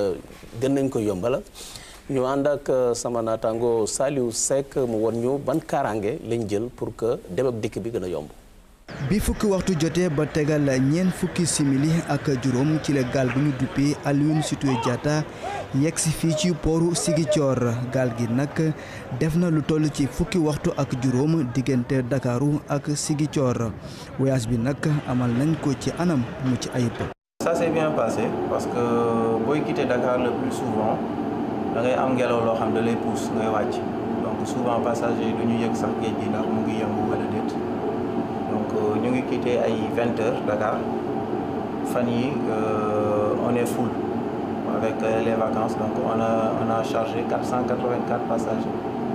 gën nañ ko yombala ñu ànd ak euh, sama naataango Saliou Seck mu won ñu ban kaaraange lañ jël pour que dem ak dikk bi gën a yomb. bi fukki waxtu jotee ba tegal ñeent fukki simili ak juróom ci la gaal bu ñu duppee Aline Sitoé Diatta yegg si fii ci pooru Ziguinchor gaal gi nag def na lu toll ci fukki waxtu ak juróom diggante Dakaru ak Ziguinchor voyage bi nag amal nañ ko ci anam mu ci ayib. Ça s'est bien passé parce que booy quitter Dakar le plus souvent da ngay am ngelaw loo xam da lay pousse ngay wàcc donc souvent passagers yi du ñu yëg sax géej gi ndax mu ngi yëngu wala déet donc euh, ñu ngi quitté ay vingt heures Dakar fan yi euh, on est full avec euh, les vacances donc on a on a chargé 484 passagers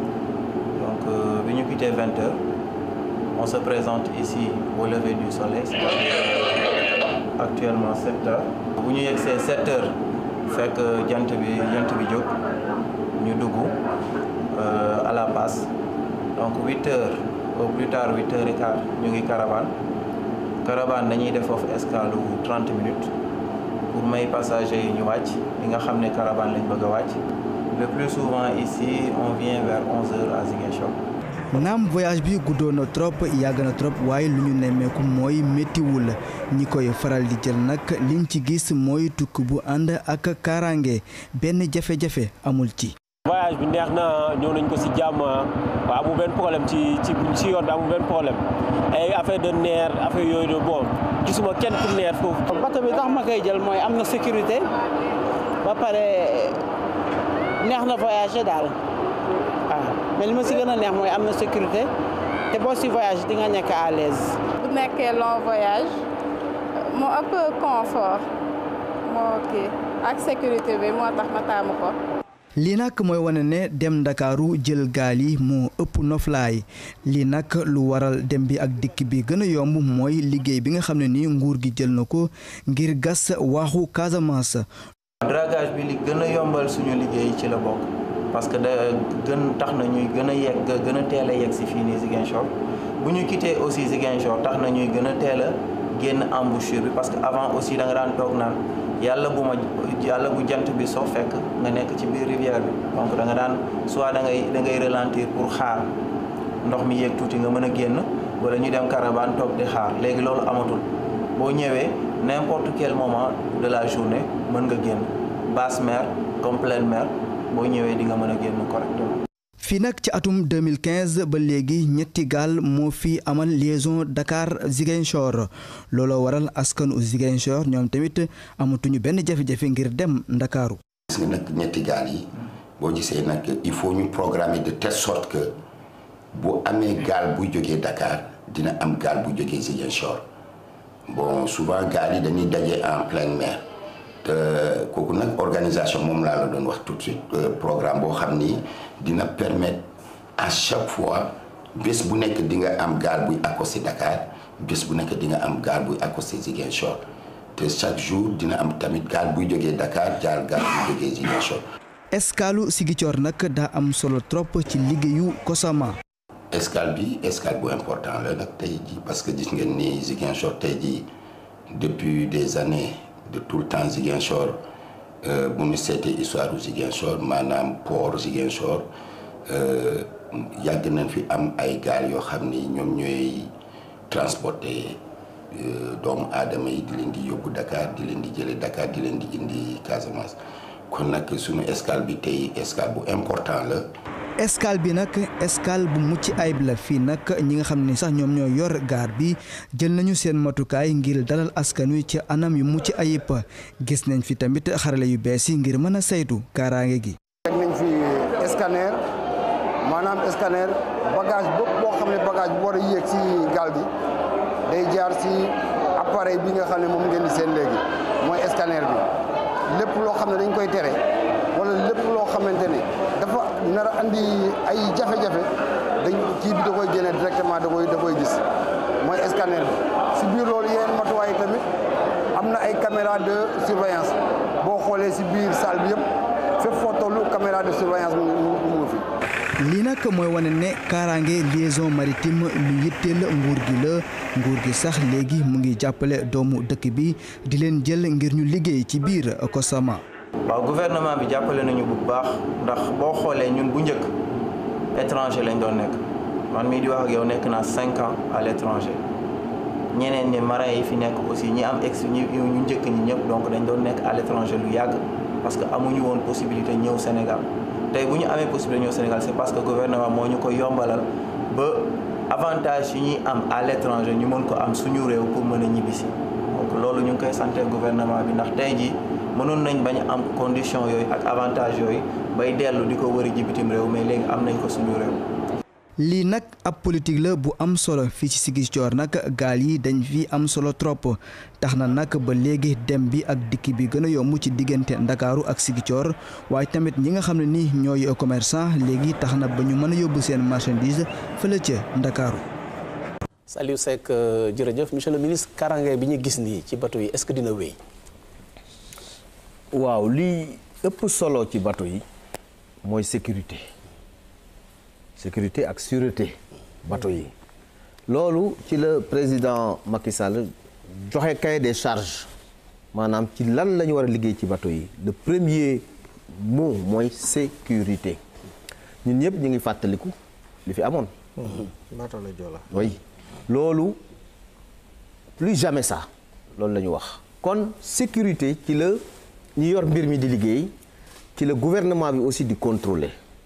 donc euh, bi ñu quitté vingt heures on se présente ici au lever du soleil c'est-à-dire actuellement 7 heures bu ñu yegsee 7 heures fekk jant bi jant bi jóg ñu dugg euh, à la passe donc 8 heures au plus tard 8 heures et quart ñu ngi caravane caravane dañuy def foofu escale wu 30 minutes pour may passagers yi ñu wàcc li nga xam ne caravane lañ bëgg a wàcc le plus souvent ici on vient vers 11 heures à Ziguinchor naam voyage bi guddoon na trop yàgg na trop waaye lu ñu nemmeeku mooy méttiwul ñi koy faral di jël nag liñ ci gis mooy tukki bu ànd ak kaaraange benn jafe-jafe amul ci. voyage bi neex na ñëw nañ ko si jàmm waaw amul benn problème ci ci ci yoon bi amul benn problème ay affaire de nerf affaire yooyu de bon gisuma kenn ku nerf foofu. bato bi tax ma koy jël mooy am na sécurité ba pare neex na voyager daal waaw mais li ma si gën a neex mooy am na sécurité te boo si voyage di nga nekk à l'aise bu nekkee long voyage moo ëpp confort moo kii ak sécurité bi moo tax ma taamu ko. lii nag mooy wane ne dem ndakaaru jël gaal yi moo ëpp noflaay lii nag lu waral dem bi ak dikk bi gën a yomb mooy liggéey bi nga xam ne ni nguur gi jël na ko ngir gas waaxu Casamance. dragage bi li gën a yombal suñu liggéey ci la bokk parce que da gën tax na ñuy gën a yegg gën a teel a yegg si fii nii Ziguinchor bu ñu quitté aussi Ziguinchor tax na ñuy gën a teel a génn embouchure bi parce que avant aussi da nga daan toog naan yàlla bu ma yàlla bu jant bi soo fekk nga nekk ci biir rivière bi donc da nga daan soit da ngay da ngay ralentir pour xaar ndox mi yéeg tuuti nga mën a génn wala ñu dem caravane toog di xaar léegi loolu amatul boo ñëwee n'importe quel moment de la journée mën nga génn basse mer comme pleine mer boo ñëwee di nga mën a génn correctement. fii nag ci atum 2015 ba léegi ñetti gaal moo fi amal liaison Dakar Ziguinchor looloo waral askanu Ziguinchor ñoom tamit amatuñu benn jafe-jafe ngir dem Ndakaaru gis nga nag ñetti gaal yi boo gisee nag il faut ñu programmer de telle sorte que bu amee gaal buy jógee Dakar dina am gaal bu jógee Ziguinchor bon souvent gaal yi dañuy daje en pleine mer te kooku nag organisation moom laa la doon wax tout de suite programme boo xam ni dina permettre à chaque fois bés bu nekk di nga am gaal buy accosté Dakar bés bu nekk di nga am gaal buy accosté Ziguinchor te chaque jour dina am tamit gaal buy jógee Dakar jaar gaal buy jógee Ziguinchor. escaalu Ziguinchor nag daa am solo trop ci liggéeyu Kosama. escale bi escale bu important la nag tey ji parce que gis ngeen ni Ziguinchor tey ji depuis des années de tout le temps Ziguinchor bu ñu seetee histoire u Ziguinchor maanaam port Ziguinchor yàgg nañ fi am ay gaal yoo xam ni ñoom ñooy transporter doomu aadama yi di leen di yóbbu Dakar di leen di jële Dakar di leen di indi Casamance kon nag suñu escale bi tey escale bu important la escale bi nag escale bu mucc ayib la fii nag ñi nga xam ne sax ñoom ñoo yor gaar bi jël nañu seen matukaay ngir dalal askan wi ci anam yu mucc ayib gis nañ fi tamit xarale yu bees yi ngir mën a saytu kaaraange gi. teg nañ fi scanner maanaam scanner bagage bépp boo xam ne bagage bu war a yéeg si gaal gi day jaar si appareil bi nga xam ne moom ngeen di seen léegi mooy scanner bi lépp loo xam ne dañ koy tere wala lépp loo xamante ne dafa nar a andi ay jafe-jafe dañ kii bi da koy génne directement da koy da koy gis mooy scanner bi si biir loolu yeneen matuwaay tamit am na ay caméra de surveillance boo xoolee si biir salle bi yëpp fépp foo tollu caméra de surveillance mu mu mu fi. lii nag mooy wane ne kaaraange liaison maritime lu yitteel nguur gi la nguur gi sax léegi mu ngi jàppale doomu dëkk bi di leen jël ngir ñu liggéey ci biir Kosama. waaw gouvernement bi jàppale nañu bu baax ndax boo xoolee ñun bu njëkk étranger lañ doon nekk man mii di wax ak yow nekk naa cinq ans à l'étranger ñeneen ñi marins yi fi nekk aussi ñi am ex ñu ñu njëkk ñi ñëpp donc dañ doon nekk à l'étranger lu yàgg parce que amuñu woon possibilité ñëw Sénégal tey bu ñu amee possibilité ñëw Sénégal c'est parce que gouvernement moo ñu ko yombalal ba avantage yi ñuy am à l'étranger ñu mën ko am suñu réew pour mën a ñibbisi donc loolu ñu ngi koy santé gouvernement bi ndax tey jii mënoon nañ bañ am condition yooyu ak avantage yooyu bay dellu di ko wëri ji bitim réew mais léegi am nañ ko suñu réew. lii nag ab politique la bu am solo fii ci Ziguinchor nag gaal yi dañ fi am solo trop tax na nag ba léegi dem bi ak dikk bi gën a yomb ci diggante Ndakaaru ak Ziguinchor waaye tamit ñi nga xam ne ni ñooy commerçant léegi tax na ba ñu mën a yóbbu seen marchandise fële ca Ndakaaru. Saliou Seck jërëjëf monsieur le ministre karange bi ñu gis nii ci bateau yi est-ce que dina wéy. waaw lii ëpp solo ci bateau yi mooy sécurité sécurité ak sûreté bateau yi loolu ci la président Macky Sall joxe cahier des charges maanaam ci lan la ñu war a liggéey ci bateau yi le premier mot mooy sécurité ñun ñëpp ñu ngi fàttaliku li fi amoon. bateau la Joola. oui loolu plus jamais ça loolu la ñu wax kon sécurité ci la. ñi yor mbir mi di liggéey ci la gouvernement bi aussi di contrôler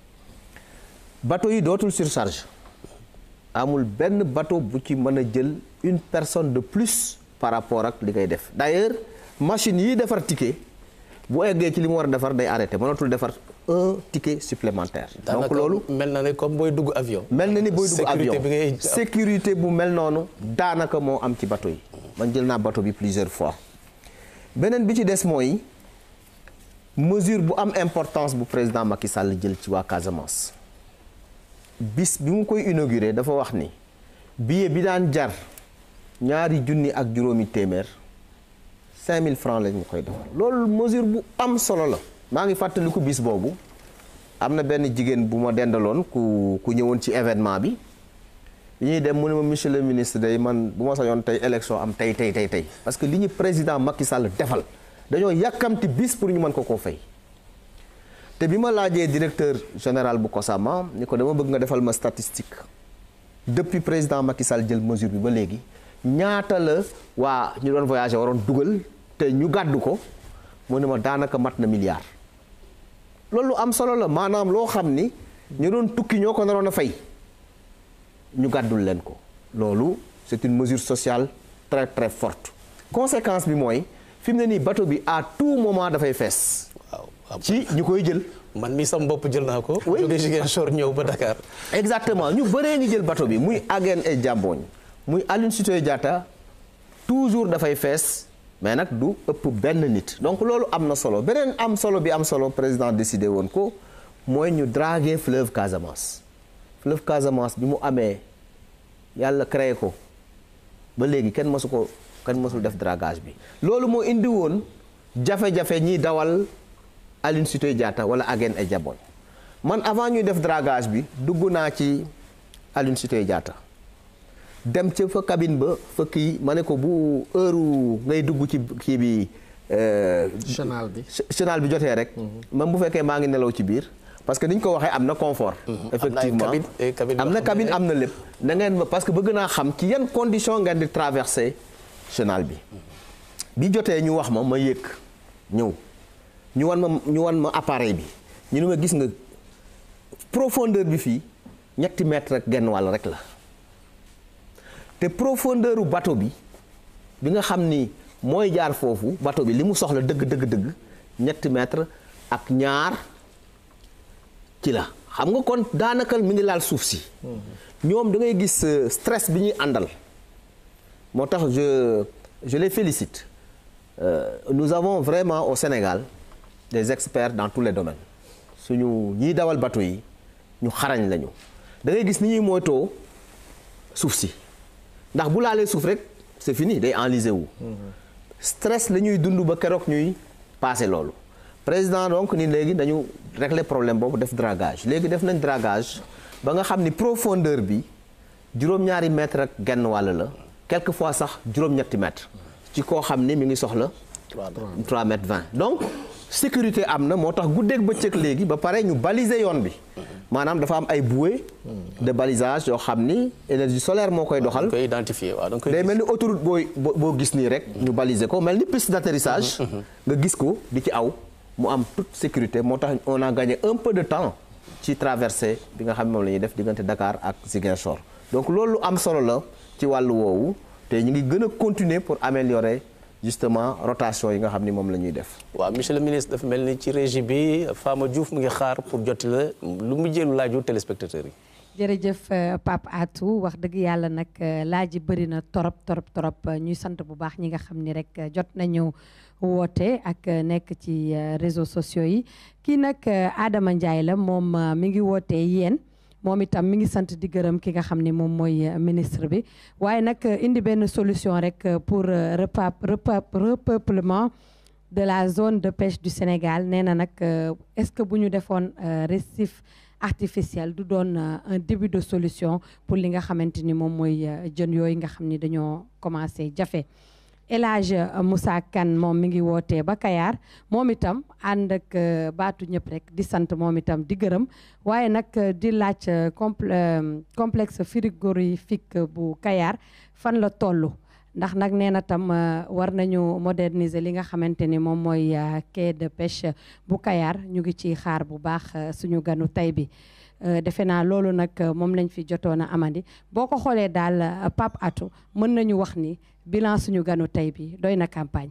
bateau yi dootul surcharge amul benn bateau bu ci mën a jël une personne de plus par rapport ak li ngay def d'ailleurs machine yi defar ticket bu eggee ci li mu war a defar day arrêté mënatul defar un ticket supplémentaire. donc loolu mel na ne comme booy dugg avion. mel na ni booy dugg avion sécurité bi ngay sécurité bu mel noonu daanaka moo am ci bateau yi man jël naa bateau bi plusieurs fois beneen bi ci des mooy. mesure bu am importance bu président Macky Sall jël ci waa Casamance bis bi mu koy inauguré dafa wax ni billet bi daan jar ñaari junni ak juróomi téeméer 5000 francs lañ ñu koy defal loolu mesure bu am solo la maa ngi fàttaliku bis boobu am na benn jigéen bu ma dendaloon ku ku ñëwoon ci événement bi bi ñuy dem mu ne ma monsieur le ministre day man bu ma sañoon tey élection am tey tey tey tey parce que li ñu président Macky Sall defal dañoo yàkkamti bis pour ñu mën ko koo fay te bi ma laajee directeur général bu Kosama ni ko dama bëgg nga defal ma statistique depuis président Macky Sall jël mesure bi ba léegi ñaata la waa ñu doon voyager waroon dugal te ñu gàddu ko mu ne ma daanaka mat na milliard loolu am solo la maanaam loo xam ni ñu doon tukki ñoo ko naroon a fay ñu gàddul leen ko loolu c'est une mesure sociale très très forte conséquence bi mooy fi mu ne nii bateau bi à tout moment dafay fees. waaw ci ñu koy jël. man mii sam bopp jël naa ko. oui jóge Ziguinchor ñëw ba Dakar. exactement ñu bëree ngi jël bateau bi muy Aguène et Diambogne muy Aline Sitoé Diatta toujours dafay fees mais nag du ëpp benn nit. donc loolu am na solo beneen am solo bi am solo président décidé woon ko mooy ñu draguer fleuve Casamance fleuve Casamance bi mu amee yàlla créé ko ba léegi kenn mësu ko. kan mosul def dragage bi loolu moo indi woon jafe-jafe ñiy dawal Aline Sitoé Diatta wala Aguène et Diambogne man avant ñuy def dragage bi dugg naa ci Aline Sitoé Diatta dem ca fa cabine ba fa kii ma ne ko bu heure ngay dugg ci kii bi. chenal bi chenal bi jotee rek. même bu fekkee maa ngi nelaw ci biir. parce que ni ñu ko waxee am na confort. effectivement am na cabine am na lépp. da ngeen parce que bëgg naa xam ci yan condition ngeen di traverser chenal bi. bi jotee ñu wax ma ma yëg ñëw ñu wan ma ñu wan ma appareil bi ñu ne ma gis nga profondeur bi fii ñetti mètre rek genn wàll rek la te profondeur u bateau bi bi nga xam ni mooy jaar foofu bateau bi li mu soxla dëgg dëgg dëgg ñetti mètre ak ñaar ci la xam nga kon daanaka mi ngi laal suuf si ñoom da ngay gis stress bi ñuy àndal moo tax je je les félicite Euh, nous avons vraiment au Sénégal des experts dans tous les domaines suñu ñiy dawal bateau yi ñu xarañ lañu da ngay gis ni ñuy moytoo suuf si ndax bu laalee suuf rek c'est fini day enlisé wu. stress la ñuy dund ba keroog ñuy passé loolu. président donc ni léegi dañu régler problème boobu def dragage léegi def nañ dragage ba nga xam ni profondeur bi juróom-ñaari mètre ak genn wàll la quelquefois sax juróom-ñetti mètre. ci koo xam ni mi ngi soxla 3 mètres 20 donc sécurité am na moo tax guddeeg bëccëg léegi ba pare ñu baliser yoon bi maanaam dafa am ay bouées de balisage yoo xam ni énergie solaire moo koy doxal koy identifier waaw day mel ni autoroute booy boo gis nii rek ñu baliser ko mel ni piste d'atterrissage nga gis ko di ci aw mu am toute sécurité moo tax on a gagné un peu de temps ci traversée bi nga xam ne moom la ñuy def diggante Dakar ak Ziguinchor donc loolu am solo la ci wàllu woowu te ñu ngi gën a continuer pour améliorer justement rotation yi nga xam ni moom la ñuy def. waaw monsieur le ministre dafa mel ni ci régie bi Fama Diouf mu ngi xaar pour jotti la lu mu jëlu laaju téléspectateurs yi. jërëjëf Pape Atou wax dëgg yàlla nag laaj yi bëri na torop torop torop ñuy sant bu baax ñi nga xam ni rek jot nañu woote ak nekk ci réseaux sociaux yi kii nag Adama Ndiaye la moom mi ngi wootee yéen. moom itam mi ngi sant di gërëm ki nga xam ne moom mooy ministre bi waaye nag indi benn solution rek pour repeuplement de la zone de pêche du Sénégal nee na nag est-ce que bu ñu defoon récif artificiel du doon un début de solution pour li nga xamante ni moom mooy jën yooyu nga xam ni dañoo commencé jafe El Hadj Moussa Kane moom mi ngi wootee ba Kayar moom itam ànd ak baatu ñëpp rek di sant moom itam di gërëm waaye nag di laaj complexe frigorifique bu Kayar fan la toll ndax nag nee na tam war nañu moderniser li nga xamante ni moom mooy quai de pêche bu Kayar ñu ngi ci xaar bu baax suñu ganu tey bi defe naa loolu nag moom lañ fi jotoon a amandi boo ko xoolee daal Pape Atou mën nañu wax ni bilan suñu ganu tey bi doy na campagne.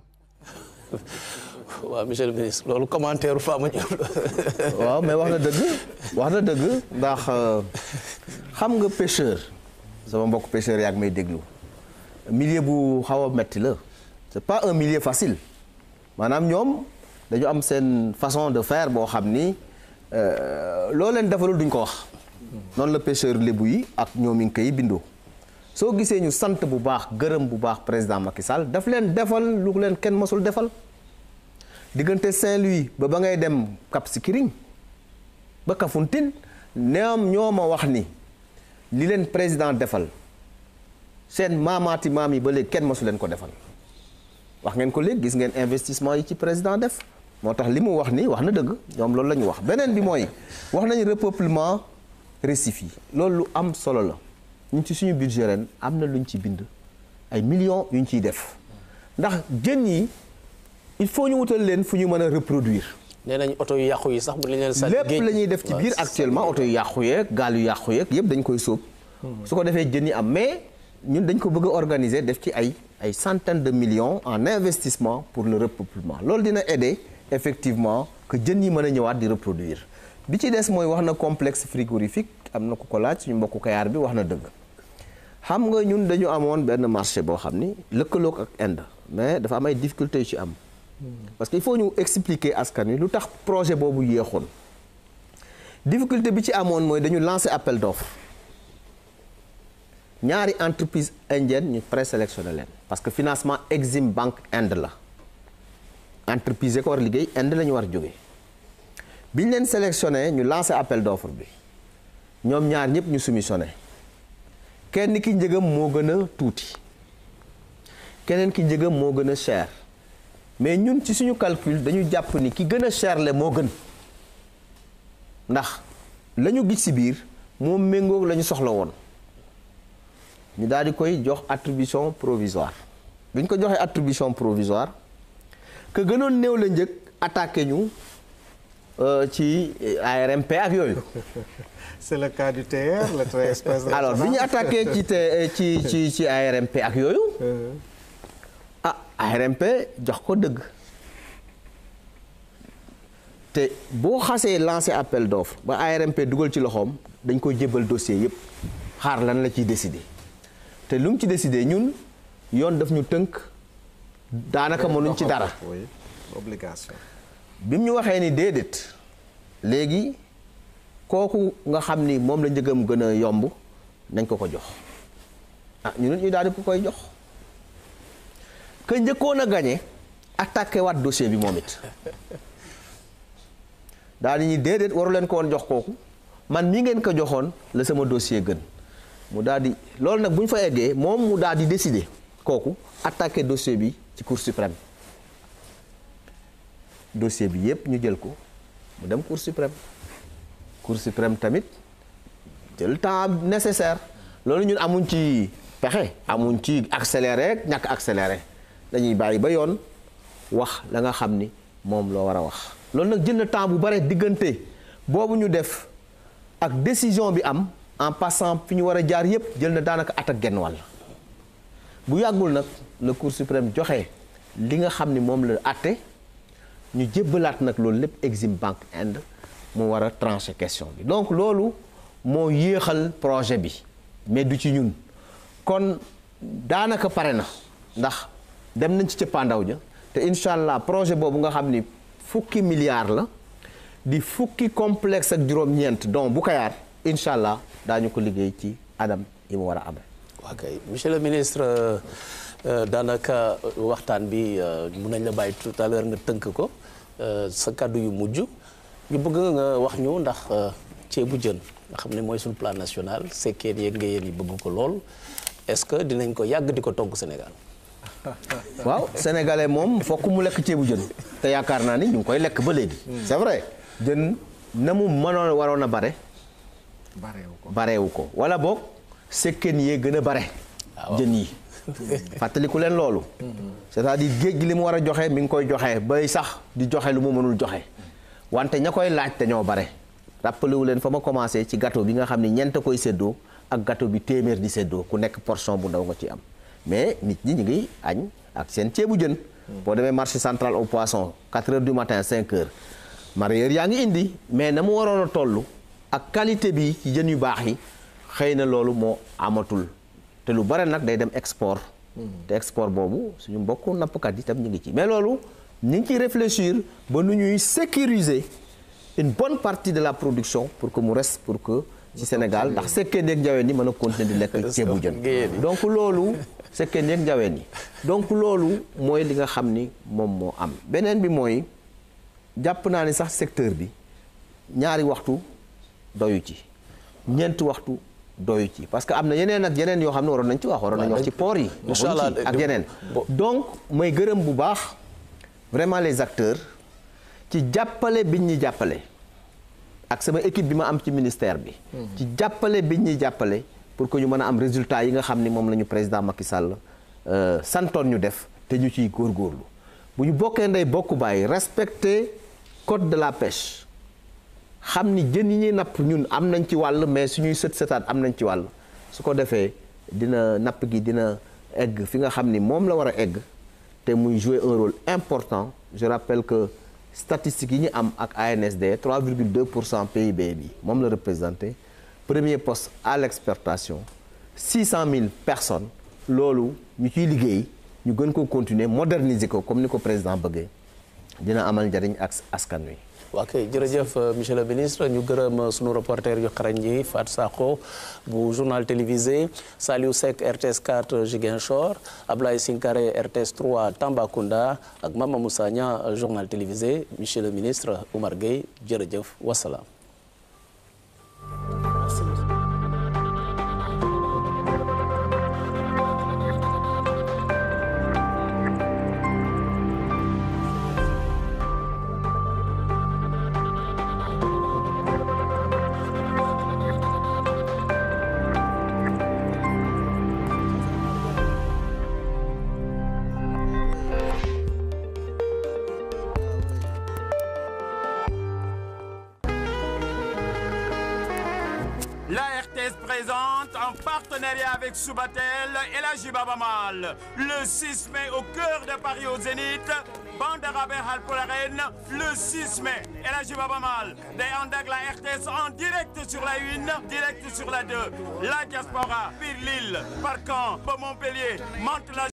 waaw monsieur le ministre loolu commentaire Fama Diop waaw mais wax na dëgg wax na dëgg ndax xam nga pêcheur sama mbokk pêcheur yaa ngi may déglu milieu bu xaw a metti la c'est pas un milieu facile maanaam ñoom dañu am seen façon de faire boo xam ni loo leen defalul duñ ko wax noonu la pêcheur lébu yi ak ñoom yi ngi koy bindoo soo gisee ñu sant bu baax gërëm bu baax président Macky Sall daf leen defal lu leen kenn mësul defal diggante Saint-Louis ba ba ngay dem Cap Skirring ba Kafountine ñoom ñoo ma wax ni li leen président defal seen maamaati maam yi ba léegi kenn mësu leen ko defal wax ngeen ko léegi gis ngeen investissement yi ci président def moo tax li mu wax ni wax na dëgg ñoom loolu la ñu wax beneen bi mooy wax nañu repeuplement récif yi loolu lu am solo la ñu ci suñu budget ren am na lu ñu ci bind ay millions yu ñu ciy def ndax jën yi il faut ñu wutal leen fu ñu mën a reproduire. nee nañ oto yu yàqu yi sax bu leen sànni lépp la ñuy def ci biir actuellement oto yu yàqu yeeg gaal yu yàqu yeeg yëpp dañ koy sóob. su ko defee jën yi am mais ñun dañ ko bëgg a organiser def ci ay ay centaines de millions en investissement pour le repeuplement loolu dina aider effectivement que jën yi mën a ñëwaat di reproduire bi ci des mooy wax na complexe frigorifique am na ku ko laaj suñu mbokku Kayaar bi wax na dëgg. xam nga ñun dañu amoon benn marché boo xam ni lëkkaloog ak Inde mais dafa am ay difficultés yu ci am. parce que il faut ñu expliquer askan wi lu tax projet boobu yéexoon difficulté bi ci amoon mooy dañu lancer appel d'offre ñaari entreprise indienne ñu présélectionné leen parce que financement Exim Bank Inde la entreprise yi ko war liggéey Inde la ñu war jóge bi ñu leen sélectionné ñu lancer appel d'offre bi ñoom ñaar ñëpp ñu soumissionné kenn ki njëgam moo gën a tuuti keneen ki njëgam moo gën a cher mais ñun ci suñu calcul dañu jàpp ni ki gën a cher le moo gën ndax la ñu gis ci biir moo méngoog la ñu soxla woon ñu daal di koy jox attribution provisoire bi ñu ko joxee attribution provisoire que gënoon néew la njëg attaqué ñu ci ARMP ak yooyu. c'est le cas du TER le train express alors bi ñu attaqué ci te ci ci ci ARMP ak yooyu. ah ARMP jox ko dëgg. te boo xasee lancé appel d'offre ba ARMP dugal ci loxoom dañ koy jébbal dossier yépp xaar lan la ciy décider te lu mu ci décider ñun yoon daf ñu tënk daanaka mënuñ ci dara. oui obligation. bi mu ñu waxee ni déedéet léegi kooku nga xam ni moom la njëgam gën a yomb nañ ko ko jox ah ñu nit ñu daal di ko koy jox que njëkkoon a gañe attaqué waat dossier bi moom it daal di ñuy déedéet waru leen ko woon jox kooku man mii ngeen ko joxoon la sama dossier gën mu daal di loolu nag bu ñu fa eggee moom mu daal di décider kooku attaqué dossier bi ci cour suprême dossier bi yépp ñu jël ko mu dem cour suprême cour suprême tamit jël temps nécessaire loolu ñun amuñ ci pexe amuñ ci accéléré ñàkk accéléré dañuy bàyyi ba yoon wax la nga xam ni moom loo war a wax loolu nag jël na temps bu bare diggante boobu ñu def ak décision bi am en passant fi ñu war a jaar yépp jël na daanaka at ak genn wàll bu yàggul nag la cour suprême joxe li nga xam ni moom la àtte ñu jébbalaat nag loolu lépp Exim Bank Inde mu war a trancher question bi donc loolu moo yéexal projet bi mais du ci ñun kon daanaka pare na ndax dem nañ ci cëppaandaw ja te incha allah projet boobu nga xam ni fukki milliards la di fukki complexe ak juróom-ñeent donc bu kayaar incha allah daañu ko liggéey ci adam yi mu war a amee. waa kay monsieur le ministre daanaka waxtaan bi mun nañ la bàyyi tout à l'heure nga tënk ko sa kàddu yu mujj ñu bëgg nga wax ñu ndax ceebu jën nga xam ne mooy suñu plan national sekkeen yeeg nga yéen yi bëgg ko lool est-ce que dinañ ko yàgg di ko togg Sénégal. waaw sénégalais moom fokk mu lekk ceebu jën te yaakaar naa ni ñu ngi koy lekk ba léegi. c'est vrai jën na mu mënoon waroon a bare. bareewu ko bareewu ko wala boog sekkeen yee gën a bare. jën yi. fàttaliku leen loolu. c'est-à-dire géej gi li mu war a joxe mi ngi koy joxe bay sax di joxe lu mu mënul joxe wante ña koy laaj te ñoo bare. rappelé wu leen fa ma commencé ci gâteau bi nga xam ni ñeent koy séddoo ak gâteau bi téeméer di séddoo ku nekk portion bu ndaw nga ci am mais nit ñi ñu ngi añ ak seen ceebu jën. boo demee marché central au poisson 4 heures du matin 5 heures. mareyeur yaa ngi indi mais na mu waroon a toll ak qualité bi ci jën yu baax yi xëy na loolu moo amatul. te lu bare nag day dem export te export boobu suñu mbokku nappkat yi tam ñu ngi ci mais loolu ñu ngi ciy réfléchir ba nu ñuy sécuriser une bonne partie de la production pour que mu reste pour que ci Sénégal ndax sekkee neeg njaween yi mën a continuer di lekk ceebu jën donc loolu sekkee neeg njaween yi donc loolu mooy li nga xam ni moom moo am beneen bi mooy jàpp naa ni sax secteur bi ñaari waxtu doyu ci ñeenti waxtu doyu ci parce que am na yeneen ak yeneen yoo xam ne waroon nañ ci wax waroon nañ wax ci port yi incha allah ak yeneen donc mooy gërëm bu baax vraiment les acteurs ci jàppale biñ ñi jàppale ak sama équipe bi ma am ci ministère bi ci jàppale biñ ñuy jàppale pour que ñu mën a am résultat yi nga xam ni moom la ñu président Macky Sall santoon ñu def te ñu ciy góorgóorlu bu ñu bokkee ndey bokku bàyyi respecter code de la pêche xam ni jën yi ñuy napp ñun am nañ ci wàll mais suñuy sët sëtaat am nañ ci wàll su ko defee dina napp gi dina egg fi nga xam ni moom la war a egg te muy jouer un rôle important je rappelle que statistiques yi ñu am ak ANSD 3,2 pour cent PIB bi moom la représenté premier poste à l'exportation 600 000 personnes loolu ñu ciy liggéey ñu gën ko continuer moderniser ko comme ni ko président bëggee dina amal njariñ ak askan wi. waa kay jërëjëf monsieur le ministre ñu gërëm sunu reporter yu xarañ yi Fat Sakho bu journal télévisé Saliou Seck RTS 4 Ziguinchor Ablaye Sinkare RTS 3 Tambacounda ak Mama Moussa Niang journal télévisé monsieur le ministre Oumar Gueye jërëjëf wasalaam RTS présente en partenariat avec Subatel et la Jibabamal. Le 6 mai au cœur de Paris au Zénith, Bandarabe Halpolaren, le 6 mai. Et la Jibabamal, des Andag la RTS en direct sur la 1, direct sur la 2. La diaspora, Pire Lille, Parcan, Montpellier, Mantes la